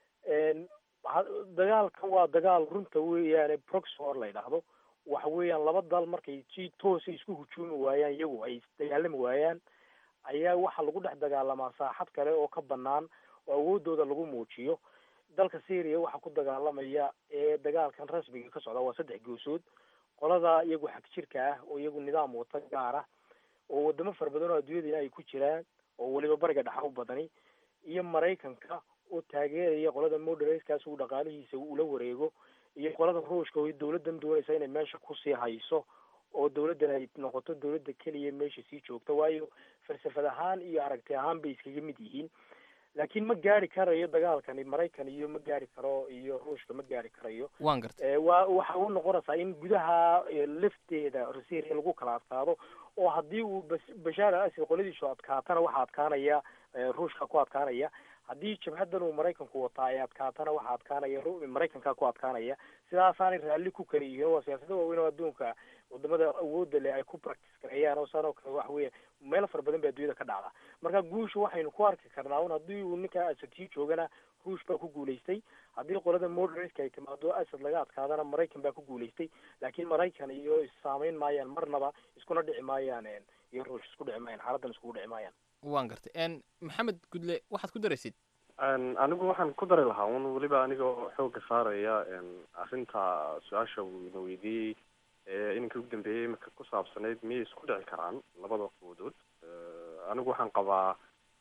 dagaalkan waa dagaal runta weeyaane proxy war la yidhaahdo waxa weeyaan laba dal markay si toosa isku hujuumi waayaan iyagu ay dagaalami waayaan ayaa waxaa lagu dhex dagaalamaa saaxad kale oo ka banaan oo awoodooda lagu muujiyo dalka syria waxaa ku dagaalamaya ee dagaalkan rasmiga ka socda waa saddex goosood qolada iyagu xag jirka ah oo iyagu nidaam wata gaar ah oo wadamo fara badan oo adduunyadana ay ku jiraan oo weliba bariga dhexa u badani iyo maraykanka oo taageeraya qolada moderaskaas uu dhaqaalihiisa ula wareego iyo qolada ruushka oo dawladan doonaysa inay meesha kusii hayso oo dawladdan ay noqoto dawladda keliya meesha sii joogta waayo falsafad ahaan iyo aragti ahaan bay iskaga mid yihiin laakiin ma gaari karayo dagaalkani maraykan iyo ma gaari karo iyo ruushka ma gaari karayo waan gartay waa waxa u noqonaysaa in gudaha lafteeda syria lagu kala adkaado oo haddii uu bashaar al asad qoladiisu adkaatana waxaa adkaanaya ruushka ku adkaanaya haddii jabhadan uu maraykanku wataa ay adkaatana waxaa adkaanaya maraykanka ku adkaanaya sidaasaanay raalli ku kala yihiin waa siyaasada waaweyn oo adduunka wadamada awoodda leh ay ku practice gareeyaan oo saan oo kale waxa weeye meelo fara badan baa adduunyada ka dhacda marka guusha waxaynu ku arki karnaa un haddii uu ninka asad sii joogana ruush baa ku guulaystay haddii qolada moderatka ay timaado asad laga adkaadana maraykan baa ku guulaystay laakiin maraykan iyo issaamayn maayaan marnaba iskuna dhici maayaan iyo ruush isku dhici maayaan xaaladdan iskugu dhici maayaan waan gartay maxamed gudle waxaad ku daraysid anigu waxaan ku dari lahaa un weliba anigoo xooga saaraya arrinta su-aasha uu ina weydiiyey ininka ugu dambeeyey imika ku saabsanayd miyay isku dhici karaan labada quwadood anigu waxaan qabaa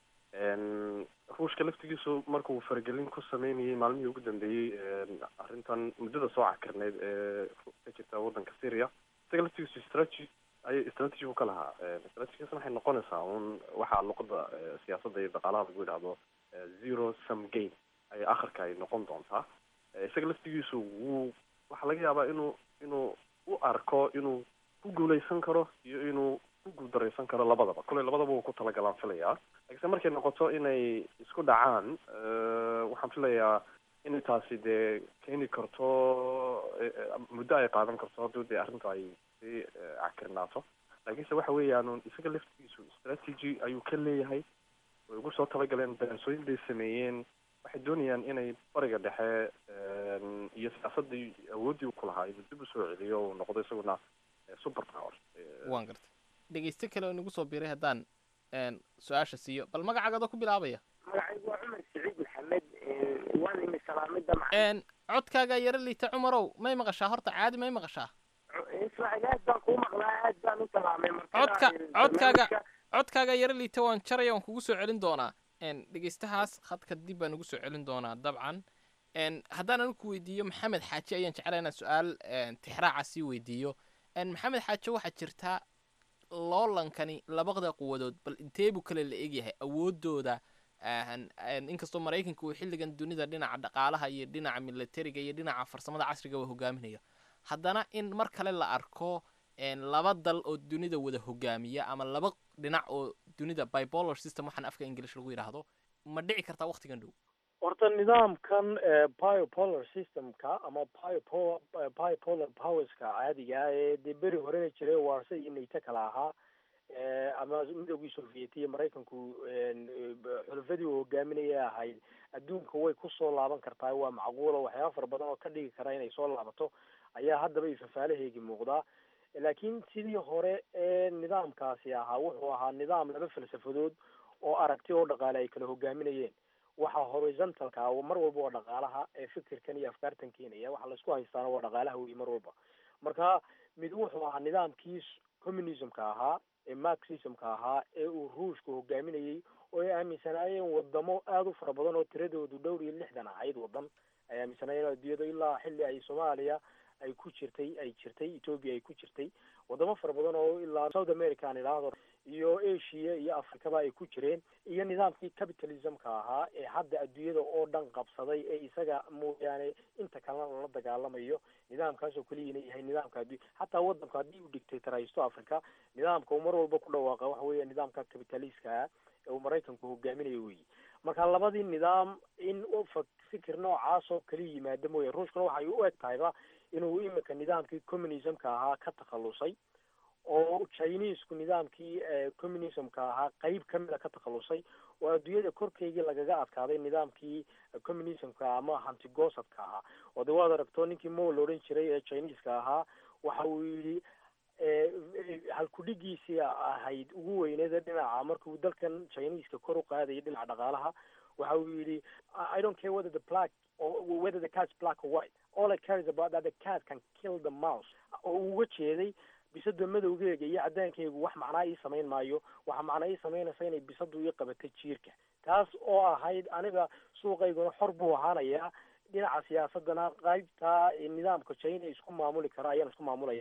ruushka laftigiisu markuu faragelin ku sameynayay maalmihii ugu dambeeyey arrintan muddada soo cakirneyd ee ka jirta waddanka syria isaga laftigiisu strategy ayay strategy u ka lahaa strategigaasna waxay noqonaysaa un waxaa luqada siyaasadda iyo dhaqaalaha lagu yidhahdo zero sum game ay akhirka ay noqon doontaa isaga laftigiisu wuu waxaa laga yaabaa inuu inuu u arko inuu ku guuleysan karo iyo inuu ku guuldareysan karo labadaba kolley labadaba wuu ku talagalaan filayaa laakiinse markay noqoto inay isku dhacaan waxaan filayaa inay taasi dee keeni karto muddo ay qaadan karto hadduu dee arrintu ay sii cakirnaato laakiinse waxa weeyaan isaga laftigiisu strategy ayuu ka leeyahay way ugu soo talagaleen daraasooyin bay sameeyeen waxay doonayaan inay bariga dhexe iyo siyaasadii awooddii u ku lahaa inuu dib usoo celiyo uu noqdo isaguna super power waan gartay dhegeyste kale oo inagu soo biiray haddaan su-aasha siiyo bal magacaaga adoo ku bilaabaya magacaygu waa cumar saciid maxamed waan imi salaamida codkaaga yaro liita cumarow may maqashaa horta caadi may maqashaa ismaaciil aad baan kuu maqlaa aad baan u salaamay codka codkaaga codkaaga yaro liita waan jaraya waan kugu soo celin doonaa dhegeystahaas khadka dib baan ugu soo celin doonaa dabcan haddaan anigu ku weydiiyo maxamed xaaji ayaan jeclaa inaan su-aal tixraaca sii weydiiyo maxamed xaaji waxaa jirtaa loolankani labada quwadood bal intee buu kale la egyahay awoodooda inkastoo maraykanka uu xilligan dunida dhinaca dhaqaalaha iyo dhinaca militariga iyo dhinaca farsamada casriga uu hogaaminayo haddana in mar kale la arko laba dal oo dunida wada hogaamiya ama laba dhinac oo dunida bipolar system waxaan afka english lagu yidhaahdo ma dhici kartaa waktigan dhow horta nidaamkan biopolar systemka ama biopolar biopolar powerska caadiga ah ee dee beri horena jiray warsa iyo nato kala ahaa ama midowgii soviet iyo maraykanku xulufadii uu hogaaminaya ahayd adduunka way kusoo laaban kartaa waa macquula waxyaaba fara badan oo ka dhigi kara inay soo laabato ayaa haddaba ifafaalaheegi muuqdaa laakiin sidii hore ee nidaamkaasi ahaa wuxuu ahaa nidaam laba falsafadood oo aragti oo dhaqaale ay kala hogaaminayeen waxa horizontalka mar walba waa dhaqaalaha ee fikirkan iyo afkaartan keenaya waxa laisku haystaana waa dhaqaalaha wey mar walba marka mid wuxuu ahaa nidaamkii communismka ahaa ee marxismka ahaa ee uu ruushka hogaaminayey oo ay aaminsanaayeen wadamo aada u fara badan oo tiradoodu dhowr iyo lixdan ahayd wadan ay aaminsanaayeen adduunyada ilaa xilli ay soomaaliya ay ku jirtay ay jirtay ethoopia ay ku jirtay wadamo fara badan oo ilaa south america aan idhaahdo iyo asia iyo africaba ay ku jireen iyo nidaamkii capitalismka ahaa ee hadda adduunyada oo dhan qabsaday ee isaga mooyaane inta kalena lala dagaalamayo nidaamkaasoo keliyana yahay nidaamka addu hataa wadanku haddii uu dictatoraysto africa nidaamka uu mar walba ku dhawaaqa waxa weeya nidaamka capitalistka ee uu maraykanku hogaaminayo weyi marka labadii nidaam in fikir noocaas oo kala yimaada mooya ruushkuna waxay u eg tahayba inuu imika nidaamkii communismka ahaa ka takhalusay oo chinesku nidaamkii communismka ahaa qeyb kamida ka takhalusay oo adduunyada korkeygii lagaga adkaaday nidaamkii communismka ama hantigosadka ahaa oo de waad aragto ninkii mo la odhan jiray ee chineska ahaa waxa uu yidhi halkudhigiisii ahayd ugu weyneeda dhinaca markuu dalkan chineska kor u qaadayay dhinaca dhaqaalaha waxa uu yidhi i don't care whether the black or whether the cat's black or white all i care is about that the cat can kill the mouse oo uu uga jeeday bisada madowgeega iyo cadaankeygu wax macnaa ii samayn maayo waxa macnaa ii samaynaysa inay bisadu ii qabatay jiirka taas oo ahayd aniga suuqayguna xor buu ahaanayaa dhinaca siyaasadana qaybta nidaamka china isku maamuli kara ayaan isku maamulaya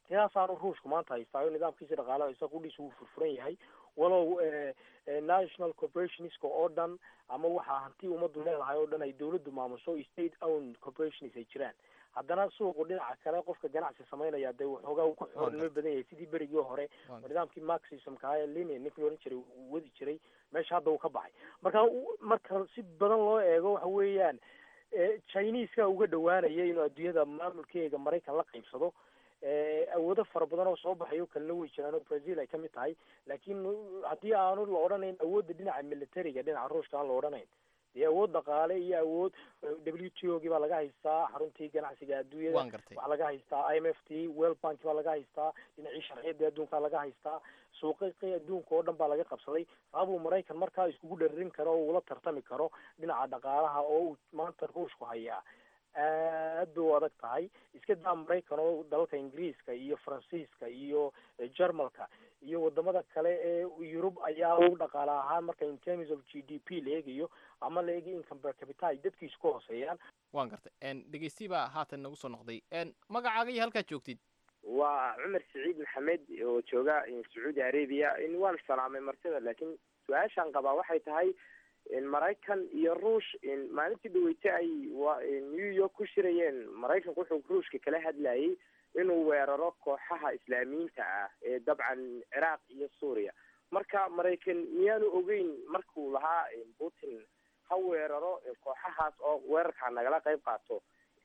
tiyaasaanu ruushku maanta haystaayo nidaamkiisa dhaqaalaha isaga qudhiisa wuu furfuran yahay walow national corporationska oo dhan ama waxaa hanti ummaddu leedahay oo dhan ay dawladdu maamuso state own corporations ay jiraan haddana suuqu dhinaca kale qofka ganacsi samaynaya dee waxoogaa uu ku xoolnimo badan yahay sidii berigii hore nidaamkii marxismka ahaa ee lenin ninkii oran jiray uu wadi jiray meesha hadda uu ka baxay marka marka si badan loo eego waxa weeyaan chineska uga dhawaanaya inuu adduunyada maamulkeega maraykan la qaybsado awoodo fara badan oo soo baxayo kalena way jiraan oo brazil ay kamid tahay laakiin haddii aanu la odhanayn awoodda dhinaca militariga dhinaca ruushka aan la odhanayn dee awood dhaqaale iyo awood w t o gii baa laga haystaa xaruntii ganacsiga adduunyada waxaa laga haystaa i m f t world bank baa laga haystaa dhinacii sharciyada adduunkaa laga haystaa suuqaqii adduunka oo dhan baa laga qabsaday sababuu maraykan markaa iskugu dharirin karo oo uula tartami karo dhinaca dhaqaalaha oo uu maanta ruushku hayaa aad bay u adag tahay iska daa maraykan oo dalalka ingiriiska iyo faransiiska iyo jermalka iyo wadamada kale ee yurub ayaa u dhaqaale ahaan marka in terms of g d p la eegayo ama la eegayo income per capita ay dadkiisu ka hooseeyaan waan gartay dhegeysti baa haatan nagu soo noqday magacaaga iyo halkaad joogtid waa cumar saciid maxamed oo jooga sacuudi arabia waan salaamay martida laakiin su-aashaan qabaa waxay tahay maraykan iyo ruush maalintii dhaweyte ay new york ku shirayeen maraykanku wuxuu ruushka kala hadlayay inuu weeraro kooxaha islaamiyiinta ah ee dabcan ciraaq iyo suuriya marka maraykan miyaanu ogeyn markuu lahaa putin ha weeraro kooxahaas oo weerarkaa nagala qayb qaato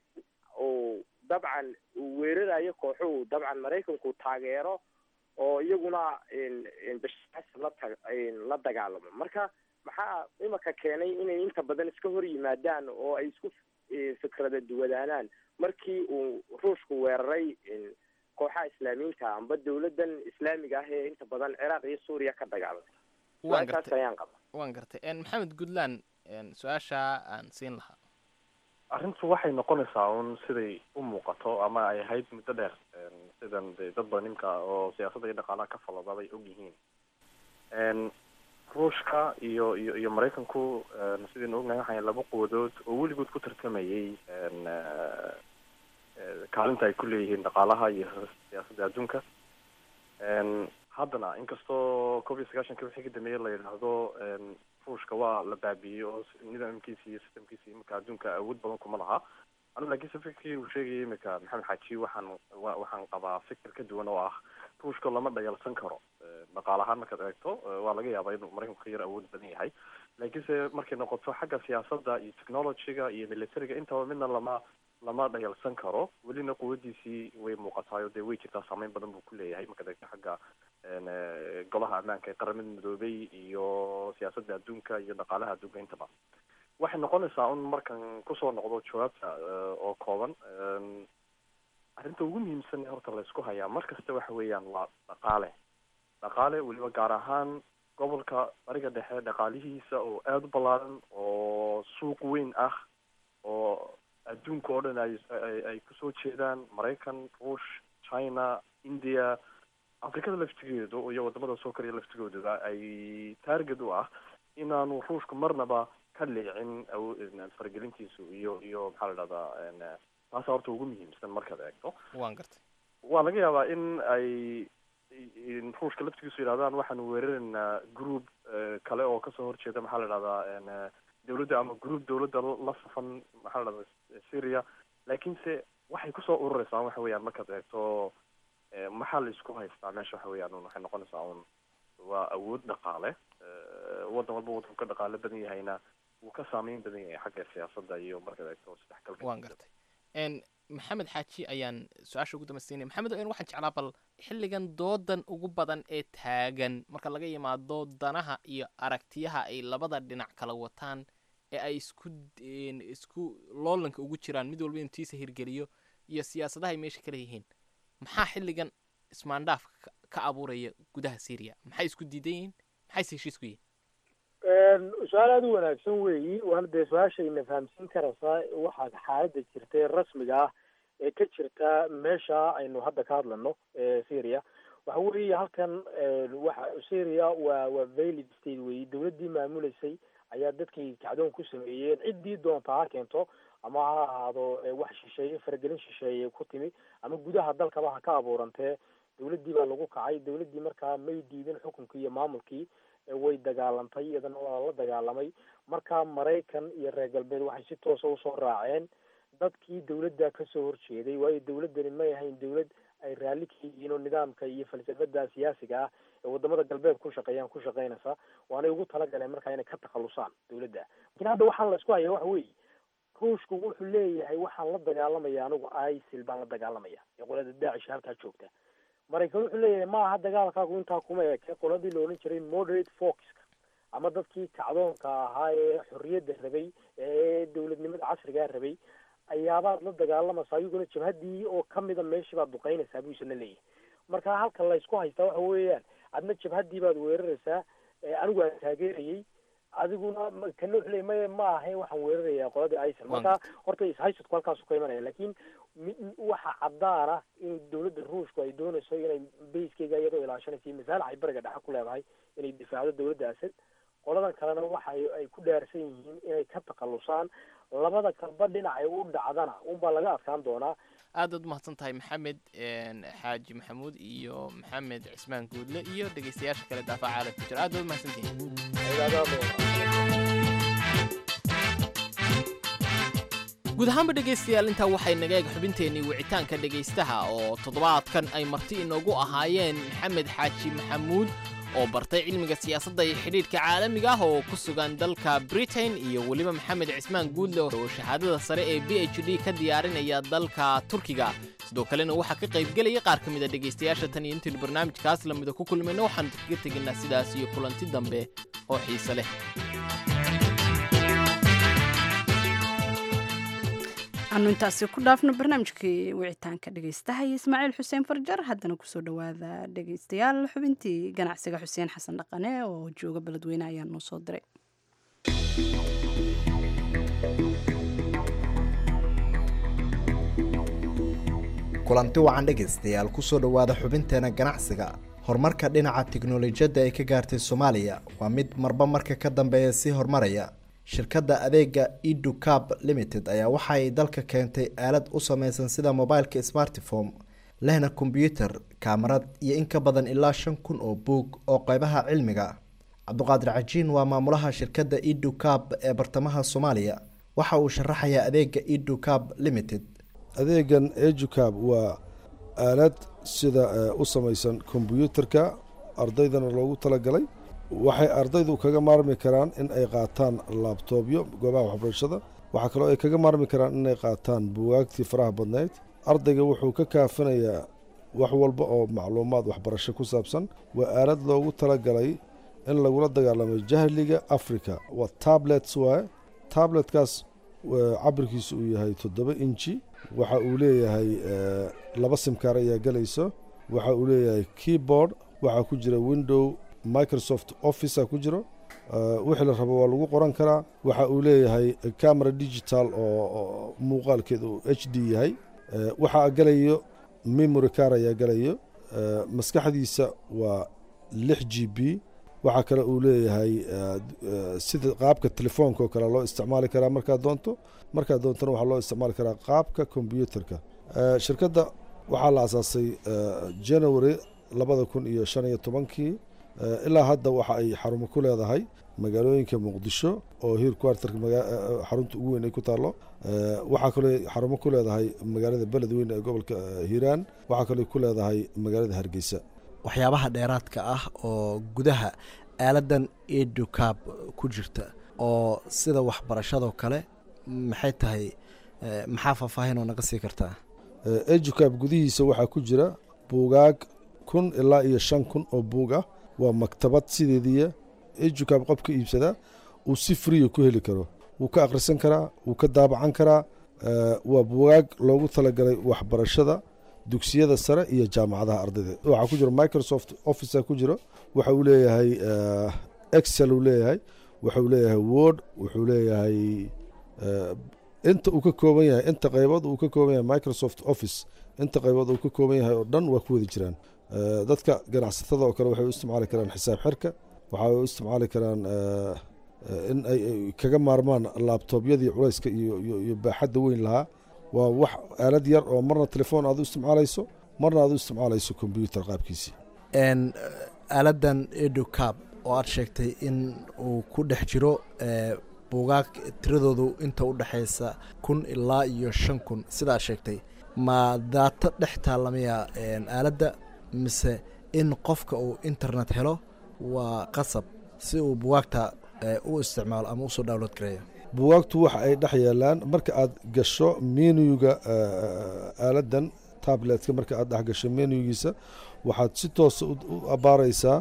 oo dabcan uu weerarayo kooxuhu dabcan maraykanku taageero oo iyaguna bashar xasan la ta la dagaalamo marka maxaa imika keenay inay inta badan iska hor yimaadaan oo ay isku fikrada duwadaanaan markii uu ruushku weeraray kooxaha islaamiyiinta amba dawladan islaamiga ah ee inta badan ciraaq iyo suuriya ka dagaalamay waan su-aashaas gartay ayaan qaba waan gartay maxamed goodland su-aasha aan siin lahaa arrintu waxay noqonaysaa un siday u muuqato ama ay ahayd muddo dheer sidan de dad badan nimka oo siyaasadda iyo dhaqaalaha ka falada bay og yihiin ruushka iyo iyo iyo maraykanku sidaynu ognahay waxay laba quwadood oo weligood ku tartamayay kaalinta ay ku leeyihiin dhaqaalaha iyo siyaasadda adduunka haddana inkastoo koob iyo sagaashanka wixii ka dambeeyey la yidhaahdo ruushka waa la baabiiyey oo nidaamkiisa iyo systemkiisa imika adduunka awood badan kuma laha anu laakiinse fikirkii uu sheegayay imika maxamed xaaji waxaan wa waxaan qabaa fikir ka duwan oo ah ruushka lama dhayalsan karo dhaqaal ahaan markaad eegto waa laga yaabaa inuu maraykanku ka yar awood badan yahay laakiinse markay noqoto xagga siyaasadda iyo technologyga iyo militariga intaba midna lama lama dhayalsan karo welina quwadiisii way muuqataayo dee way jirtaa saameyn badan buu ku leeyahay markaad eegto xagga golaha ammaanka ee qaramada midoobay iyo siyaasadda adduunka iyo dhaqaalaha adduunka intaba waxay noqonaysaa un markan kusoo noqdo jawaabta oo kooban arrinta ugu muhiimsan ee horta la isku hayaa mar kasta waxa weeyaan waa dhaqaale dhaqaale weliba gaar ahaan gobolka bariga dhexe dhaqaalihiisa oo aada u ballaaran oo suuq weyn ah oo adduunka oo dhan ay ay kusoo jeedaan maraykan ruush china india afrikada laftigeedu iyo wadamada soo koriya laftigooduba ay target u ah inaanu ruushku marnaba ka leecin faragelintiisu iyo iyo maxaa la dhahdaa taasa horta ugu muhiimsan markaad eegto waan gartay waa laga yaabaa in ay ruushka laftigiisu yidhahdaan waxaanu weeraraynaa group kale oo kasoo horjeeda maxaa la dhahdaa dawladda ama group dawladda la safan maxaa la dhahdaa syria laakiinse waxay kusoo urureysaa waxa weeyaan markaad eegto maxaa la isku haystaa meesha waxa weeyaan un waxay noqonaysaa un waa awood dhaqaale waddan walba waddanku ka dhaqaale badan yahayna wuu ka saameyn badan yahay xagga siyaasadda iyo markaad eegto isdhexgalka waan gartay maxamed xaaji ayaan su-aasha ugu dambaysiinaya maxamed waxaan jeclaa bal xilligan doodan ugu badan ee taagan marka laga yimaado danaha iyo aragtiyaha ay labada dhinac kala wataan ee ay isku isku loolanka ugu jiraan mid walba inuu tiisa hirgeliyo iyo siyaasadaha ay meesha kala yihiin maxaa xilligan ismaandhaaf ka abuuraya gudaha syria maxay isku diidan yihiin maxayse heshiisku yihiin su-aal aada u wanaagsan weeyi waana dee su-aashayna fahamsiin karaysaa waxaa xaaladda jirta ee rasmiga ah ee ka jirta meesha aynu hadda ka hadlano syria waxa weeye halkan waxa syria waa waa valid state weeyi dawladdii maamuleysay ayaa dadkii kacdoon ku sameeyeen ciddii doonta ha keento ama ha ahaado wax shisheeye faragelin shisheeye ku timi ama gudaha dalkaba ha ka abuurantee dawladdii baa lagu kacay dawladdii markaa may diidin xukunkii iyo maamulkii way dagaalantay iyadana waa la dagaalamay marka maraykan iyo reer galbeed waxay si toosa usoo raaceen dadkii dawladda kasoo horjeeday waayo dawladdani may ahayn dawlad ay raalli ka yihiin oo nidaamka iyo falsafada siyaasiga ah ee wadamada galbeed ku shaqeeyaan ku shaqeynaysa waanay ugu talagaleen markaa inay ka takhalusaan dawladda lakin hadda waxaan la isku haya waxa weeye ruushku wuxuu leeyahay waxaan la dagaalamaya anigu isil baan la dagaalamaya ee qolada daacish halkaa joogta maraykan wuxuu leeyahay ma aha dagaalkaagu intaa kuma eke qoladii la odhan jiray moderate foxka ama dadkii kacdoonka ahaa ee xorriyadda rabay ee dawladnimada casrigaa rabay ayaabaad la dagaalamaysaa ayaguna jabhaddii oo kamida meeshii baad duqeynaysaa buu isna leeyahay marka halka laysku haystaa waxa weeyaan adna jabhaddii baad weeraraysaa anigu aan taageerayay adiguna kana wuxuu leeyay maya ma ahayn waxaan weerarayaa qoladii isil marka horta ishaysadku halkaasu ka imanaya lakin waxa caddaana in dawladda ruushku ay doonayso inay bayskeyga iyadoo ilaashanaysa iyo masaalax ay bariga dhexe ku leedahay inay difaacdo dawladda asad qoladan kalena waxa ay ku dhaarsan yihiin inay ka takhalusaan labada kalba dhinacay u dhacdana unbaa laga adkaan doonaa aad aad umahadsan tahay maxamed xaaji maxamuud iyo maxamed cismaan guudle iyo dhegeystayaasha kale daafaca caalamka jira aad baad umahadsantihiin guud ahaanba dhegaystayaal intaa waxay naga eeg xubinteennii wicitaanka dhegaystaha oo toddobaadkan ay marti inoogu ahaayeen maxamed xaaji maxamuud oo bartay cilmiga siyaasadda iyo xidhiidhka caalamiga ah oo ku sugan dalka britain iyo weliba maxamed cismaan guudle oo shahaadada sare ee b h d ka diyaarinaya dalka turkiga sidoo kalena waxaa ka qaybgelaya qaar ka mid a dhegaystayaasha tan iyo intiinu barnaamijkaas lamida ku kulmayna waxaanu kaga tegaynaa sidaas iyo kulanti dambe oo xiise leh aanu intaasi ku dhaafno barnaamijkii wicitaanka dhegaystaha iyo ismaaciil xuseen farjar haddana kusoo dhowaada dhegaystayaal xubintii ganacsiga xuseen xasan dhaqane oo jooga beledweyne ayaa noo soo diray kulanti wacan dhegaystayaal kusoo dhowaada xubinteena ganacsiga horumarka dhinaca tiknolojiyadda ay ka gaartay soomaaliya waa mid marba marka ka dambeeya sii horumaraya shirkadda adeega educab limited ayaa waxa ay dalka keentay aalad u sameysan sida mobileka smartphone lehna kombyuutar kaamarad iyo in ka badan ilaa shan kun oo buug oo qeybaha cilmiga cabduqaadir cajiin waa maamulaha shirkadda educab ee bartamaha soomaaliya waxa uu sharaxayaa adeega educab limited adeegan educab waa aalad sida u samaysan kombyuutarka ardaydana loogu talagalay waxay ardaydu kaga maarmi karaan in ay qaataan laabtoobyo goobaha waxbarashada waxaa kaloo ay kaga maarmi karaan inay qaataan buwaagtii faraha badnayd ardayga wuxuu ka kaafinayaa wax walba oo macluumaad waxbarasho ku saabsan waa aalad loogu talagalay in lagula dagaalamay jahliga africa waa tablets waaye tabletkaas cabirkiisu uu yahay toddoba inji waxa uu leeyahay laba simkaar ayaa gelayso waxa uu leeyahay keyboard waxaa ku jira window microsoft officea ku jiro wixii la rabo waa lagu qoran karaa waxa uu leeyahay camera digital oo muuqaalkeeda uu h d yahay waxaa gelayo memory car ayaa gelayo maskaxdiisa waa lix g b waxaa kale uu leeyahay sida qaabka telefoonka oo kale loo isticmaali karaa markaad doonto markaad doontona waxaa loo isticmaali karaa qaabka kombyuutarka shirkadda waxaa la asaasay january labada kun iyo shan iyo tobankii ilaa hadda waxa ay xarumo ku leedahay magaalooyinka muqdisho oo hiir quarterka xarunta ugu weyn ay ku taallo waxaa kaloo xarumo ku leedahay magaalada beledweyne ee gobolka hiiraan waxaa kaloo ku leedahay magaalada hargeysa waxyaabaha dheeraadka ah oo gudaha aaladan educab ku jirta oo sida waxbarashadoo kale maxay tahay maxaa faahfaahin oo naga sii kartaa educab gudihiisa waxaa ku jira buugaag kun ilaa iyo shan kun oo buug ah waa maktabad sideediiya educab qofka iibsadaa uu si friya ku heli karo wuu ka akhrisan karaa wuu ka daabacan karaa waa buugaag loogu talagalay waxbarashada dugsiyada sare iyo jaamacadaha ardayda waxaa ku jiro microsoft officea ku jiro waxa uu leeyahay excel uu leeyahay wuxuu leeyahay word wuxuu leeyahay inta uu ka kooban yahay inta qaybood uu ka kooban yahay microsoft office inta qaybood uu ka kooban yahay oo dhan waa ku wada jiraan dadka ganacsatada oo kale waxay u isticmaali karaan xisaab xirka waxay u isticmaali karaan in ay kaga maarmaan laabtoobyadii culayska iyo baaxadda weyn lahaa waa wax aalad yar oo marna telefoon aad u isticmaalayso marna aad u isticmaalayso kombyuutar qaabkiisii aaladan educab oo aad sheegtay in uu ku dhex jiro buugaag tiradoodu inta u dhexaysa kun ilaa iyo shan kun sidaad sheegtay ma daato dhex taalamaya aaladda mise in qofka uu internet helo waa qasab si uu bugaagta u isticmaalo ama usoo download gareeyo bugaagtu waxa ay dhex yeelaan marka aad gasho menuga aaladan tabletka marka aad dhex gasho menugiisa waxaad si toosa u abaaraysaa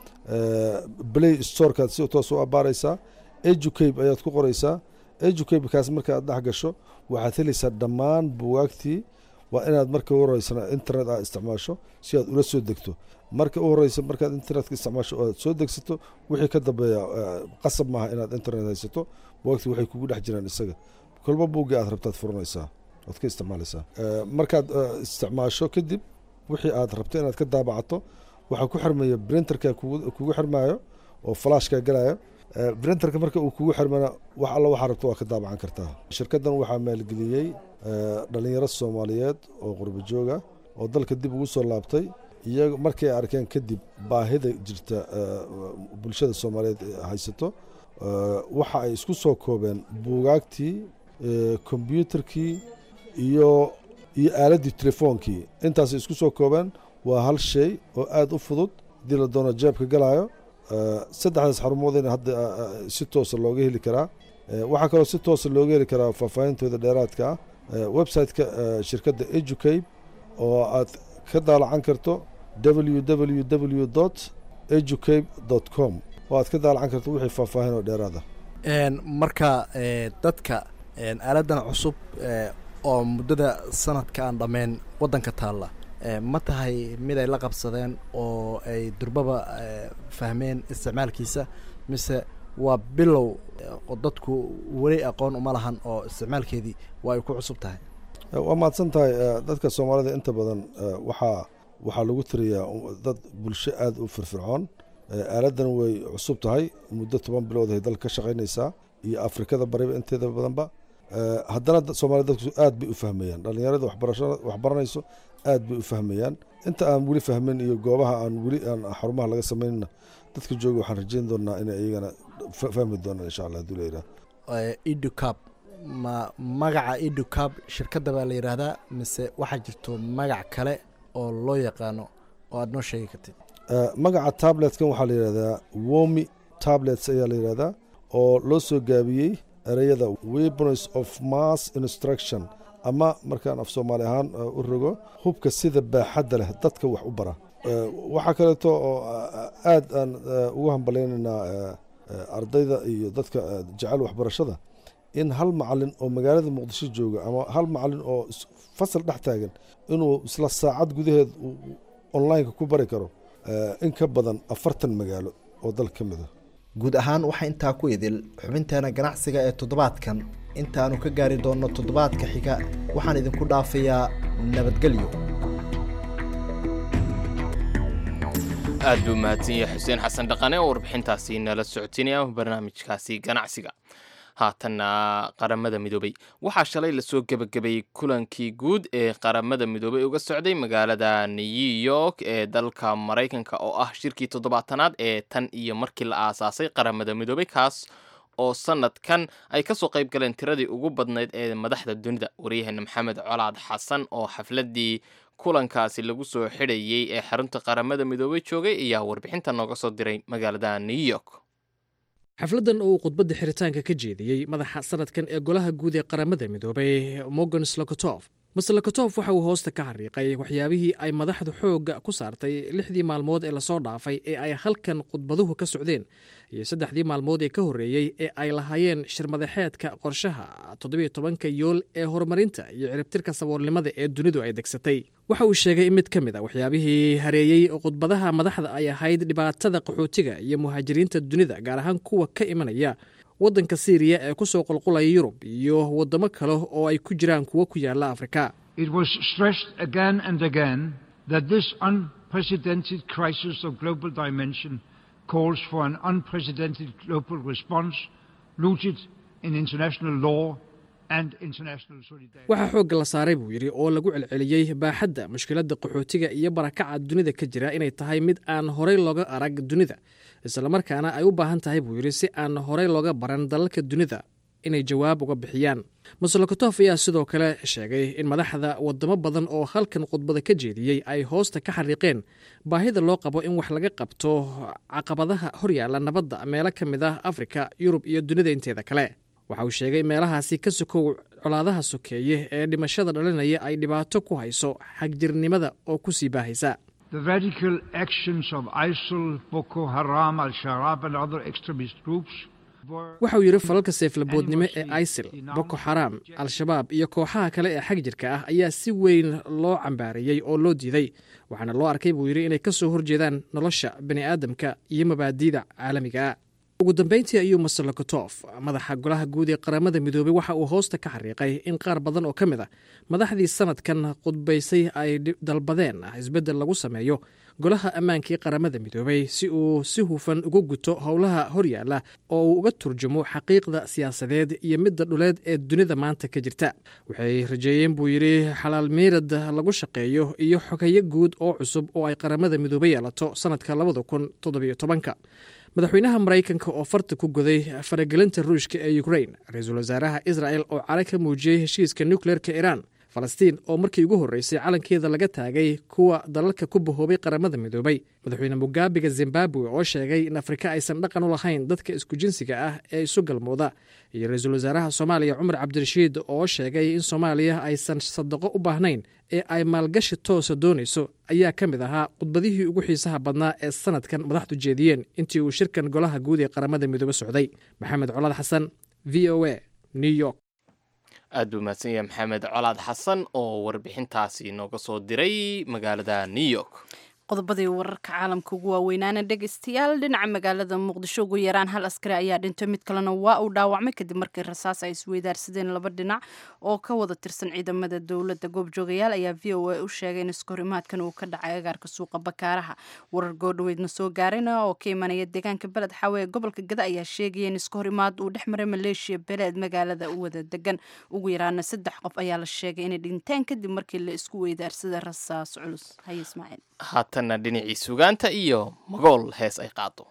play storekaad si toos u abaaraysaa educabe ayaad ku qoraysaa educabekaas marka aad dhex gasho waxaad helaysaa dhammaan bugaagtii waa inaad marka u horeysana internet aad isticmaasho si aad ula soo degto marka u horeysa markaad internetka isticmaasho aad soo degsato wixii ka dambeeya qasab maaha inaad internet haysato bugaagtii waxay kugu dhex jiraan isaga kolba buuggii aad rabtaad furanaysaa oad ka isticmaalaysaa markaad isticmaasho kadib wixii aad rabto inaad ka daabacato waxaa ku xirmaya printerka kugu xirmayo oo flashka galayo printerka marka uu kugu xirmana wax alla waxaa rabto waa ka daabacan kartaa shirkaddan waxaa maalgeliyey dhalinyaro soomaaliyeed oo qurbo jooga oo dalka dib ugu soo laabtay iyaga markay arkeen kadib baahida jirta bulshada soomaaliyeed haysato waxa ay isku soo koobeen buugaagtii kombyuutarkii iyo iyo aaladdii telefoonkii intaasay isku soo koobeen waa hal shay oo aada u fudud haddii la doono jeebka galaayo saddexdaas xarumoodina hadda si toosa looga heli karaa waxaa kaloo si toosa looga heli karaa faahfaahintooda dheeraadka ah website-ka shirkadda educabe oo aad ka daalacan karto www dot educabe dot com oo aad ka daalacan karto wixii faahfaahin oo dheeraada marka dadka aaladan cusub oo muddada sanadka aan dhammayn waddanka taalla ma tahay mid ay la qabsadeen oo ay durbaba fahmeen isticmaalkiisa mise waa bilow oo dadku weli aqoon uma lahan oo isticmaalkeedii waa ay ku cusub tahay waa mahadsan tahay dadka soomaalida inta badan waxaa waxaa lagu tiriyaa dad bulsho aada u firfircoon aaladan way cusub tahay muddo toban bilood ay dalka ka shaqaynaysaa iyo afrikada bariba inteeda badanba haddana soomaliya dadku aad bay u fahmayaan dhallinyarada waxbaranayso aad bay u fahmayaan inta aan weli fahmin iyo goobaha aan weli aan xarumaha laga samaynna dadka jooga waxaan rajeyn doonaa inay iyagana fahmi doonaan insha allah haduu layidhaah educab ma magaca educab shirkadda baa la yidhaahdaa mise waxaa jirto magac kale oo loo yaqaano oo aada noo sheegi kartid magaca tabletkan waxaa la yidhahdaa womi tablets ayaa la yidhahdaa oo loo soo gaabiyey ereyada weapons of mass instruction ama markaan af soomaali ahaan u rogo hubka sida baaxadda leh dadka wax u bara waxaa kaleeto oo aad aan ugu hambalaynaynaa ardayda iyo dadka jecel waxbarashada in hal macalin oo magaalada muqdisho jooga ama hal macalin oo fasal dhex taagan inuu isla saacad gudaheed onlineka ku bari karo in ka badan afartan magaalo oo dal ka mid a guud ahaan waxaa intaa ku idil xubinteena ganacsiga ee toddobaadkan intaanu ka gaari doonno toddobaadka xiga waxaan idinku dhaafayaa nabadgelyo aad buu mahadsan yahay xuseen xasan dhaqane oo warbixintaasi nala socotinaya barnaamijkaasi ganacsiga haatanna qaramada midoobey waxaa shalay lasoo gebagabeeyey kulankii guud ee qaramada midoobey uga socday magaalada new york ee dalka maraykanka oo ah shirkii toddobaatanaad ee tan iyo markii la aasaasay qaramada midoobey kaas oo sanadkan ay kasoo qayb galeen tiradii ugu badnayd ee madaxda dunida waryaheena maxamed colaad xasan oo xafladii kulankaasi lagu soo xidhayey ee xarunta qaramada midoobey joogay ayaa warbixinta nooga soo diray magaalada new york xafladdan oo uu khudbadda xiritaanka ka jeediyey madaxa sanadkan ee golaha guud ee qaramada midoobay morgan slokotof master lokotof waxa uu hoosta ka xariiqay waxyaabihii ay madaxdu xoogga ku saartay lixdii maalmood ee lasoo dhaafay ee ay halkan khudbaduhu ka socdeen iyo saddexdii maalmood ee ka horreeyey ee ay lahaayeen shirmadaxeedka qorshaha toddobiyo tobanka yool ee horumarinta iyo ciribtirka saboolnimada ee dunidu ay degsatay waxa uu sheegay in mid ka mid a waxyaabihii hareeyey khudbadaha madaxda ay ahayd dhibaatada qaxootiga iyo muhaajiriinta dunida gaar ahaan kuwa ka imanaya waddanka siiriya ee ku soo qulqulaya yurub iyo waddamo kale oo ay ku jiraan kuwo ku yaalla afrika It was stressed again and again that this unprecedented crisis of global dimension calls for an unprecedented global response rooted in international law and international solidarity. waxaa xoogga la saaray buu yidhi oo lagu celceliyey baaxadda mushkiladda qaxootiga iyo barakaca dunida ka jira inay tahay mid aan horey looga arag dunida islamarkaana ay u baahan tahay buu yidhi si aan horey looga baran dalalka dunida inay jawaab uga bixiyaan maslokatof ayaa sidoo kale sheegay in madaxda wadamo badan oo halkan khudbada ka jeediyey ay hoosta ka xariiqeen baahida loo qabo in wax laga qabto caqabadaha horyaalla nabadda meelo ka mid ah afrika yurub iyo dunida inteeda kale waxa uu sheegay meelahaasi ka sokow colaadaha sokeeye ee dhimashada dhalinaya ay dhibaato ku hayso xagjirnimada oo ku sii baahaysa The radical actions of ISIL, Boko Haram, Al Shabaab, and other extremist groups waxa uu yidhi falalka seeflaboodnimo ee isil boko xaraam al-shabaab iyo kooxaha kale ee xag jirka ah ayaa si weyn loo cambaareeyey oo loo diiday waxaana loo arkay buu yidhi inay ka soo horjeedaan nolosha bani aadamka iyo mabaadiida caalamigaa ugu dambeyntii ayuu maslokatof madaxa golaha guud ee qaramada midoobey waxa uu hoosta ka xariiqay in qaar badan oo ka mid a madaxdii sanadkan khudbaysay ay dalbadeen isbeddel lagu sameeyo golaha ammaanka ee qaramada midoobey si uu si hufan uga guto howlaha horyaalla oo uu uga turjumo xaqiiqda siyaasadeed iyo midda dhuleed ee dunida maanta ka jirta waxay rajeeyeen buu yidhi xalaal meyrad lagu shaqeeyo iyo xogeyo guud oo cusub oo ay qaramada midoobey yeelato sanadka labada kun toddobiyo tobanka madaxweynaha maraykanka oo farta ku goday faragelinta ruushka ee ukrain ra-iisul wasaaraha israel oo cala ka muujiyey heshiiska nukleerka iiraan falastiin oo markii ugu horreysay calankeeda laga taagay kuwa dalalka ku bahoobay qaramada midoobay madaxweyne mugaabiga zimbabwe oo sheegay in afrika aysan dhaqan u lahayn dadka isku jinsiga ah ee isu galmooda iyo ra-iisul wasaaraha soomaaliya cumar cabdirashiid oo sheegay in soomaaliya aysan sadaqo u baahnayn ee ay maalgashi toosa doonayso ayaa ka mid ahaa khudbadihii ugu xiisaha badnaa ee sanadkan madaxdu jeediyeen intii uu shirkan golaha guud ee qaramada midoobe socday maxamed colaad xasan v o a new york aad buu mahadsan yahay maxamed colaad xasan oo warbixintaasi nooga soo diray magaalada new york qodobadii wararka caalamka ugu waaweynaana dhegeystayaal dhinaca magaalada muqdisho ugu yaraan hal askari ayaa dhintay mid kalena waa uu dhaawacmay kadib markii rasaas ay isweydaarsadeen laba dhinac oo ka wada tirsan ciidamada dowladda goobjoogayaal ayaa v o a u sheegay in iskahorimaadkan uu ka dhacay agaarka suuqa bakaaraha warar goodhaweydna soo gaarayna oo ka imanaya deegaanka beled xaawe ee gobolka gada ayaa sheegaya in iskahorimaad uu dhex maray maleeshiya beleed magaalada u wada degan ugu yaraana saddex qof ayaa la sheegay inay dhinteen kadib markii la isku weydaarsaday rasaas culus haye ismaaciil haatanna dhinacii sugaanta iyo magool hees ay qaado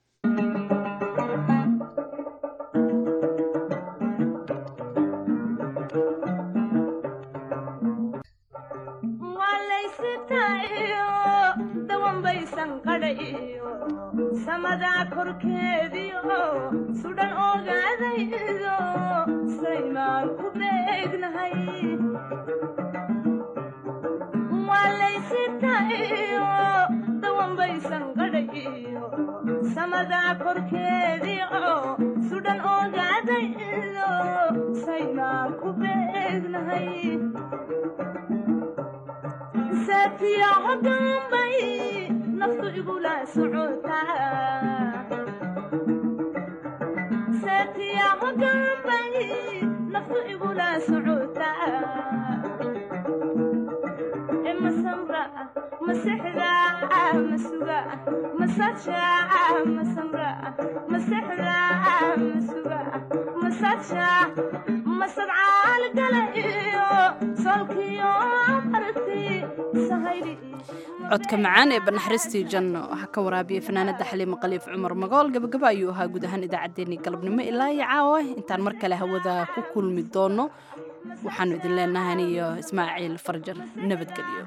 samadaa korkeediio sudhan ogaadaydo saymaan ku beegnahay walaysitayo dawanbaysan qadhayo samadaa korkeediio sudhan ogaadaydo saymaan ku beegnahay saatiyaho dambay naftu igula socotasaatiyaho dambay naftu igula socotaa masamra masexda masuga masaja masamra masexda masuga masaja masadcaal gala iyo solkiyo arti sahaydi codka macaan ee banaxariistii janno waxaa ka waraabiyey fanaanada xaliima khaliif cumar magool gabagaba ayuu ahaa guud ahaan idaacaddeenii galabnimo ilaa iyo caawa intaan mar kale hawada ku kulmi doono waxaanu idin leenahay aniyo ismaaciil farjar nabadgelyo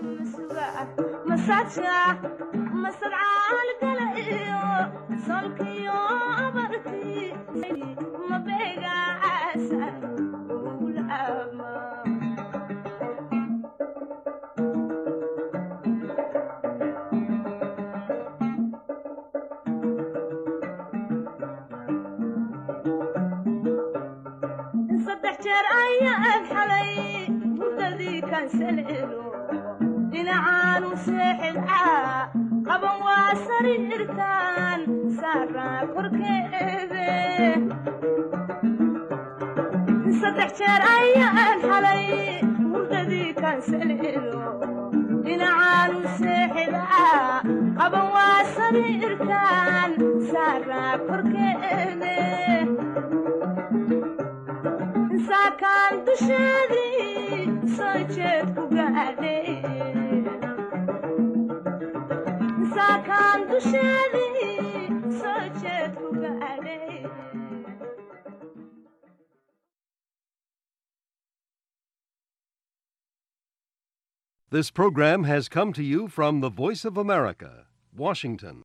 masaja masadcaal gala iyo solkiyo abarti mabeegaasan ulaama saddex jeer ayaan xalay hurdadii kansaleelo dhinacaanu seexilcaa qaban waa sariirtaan saaraa korkeede saddex jeer ayaan xalay hurdadii kansaleelo dhinacaanu seexdaa qaban waa sariirkan saaraa korkeede saakaan dusheedii soo jeed ku gaadhay saakaan dusheedii soo jeed ku gaadhay This program has come to you from the Voice of America, Washington.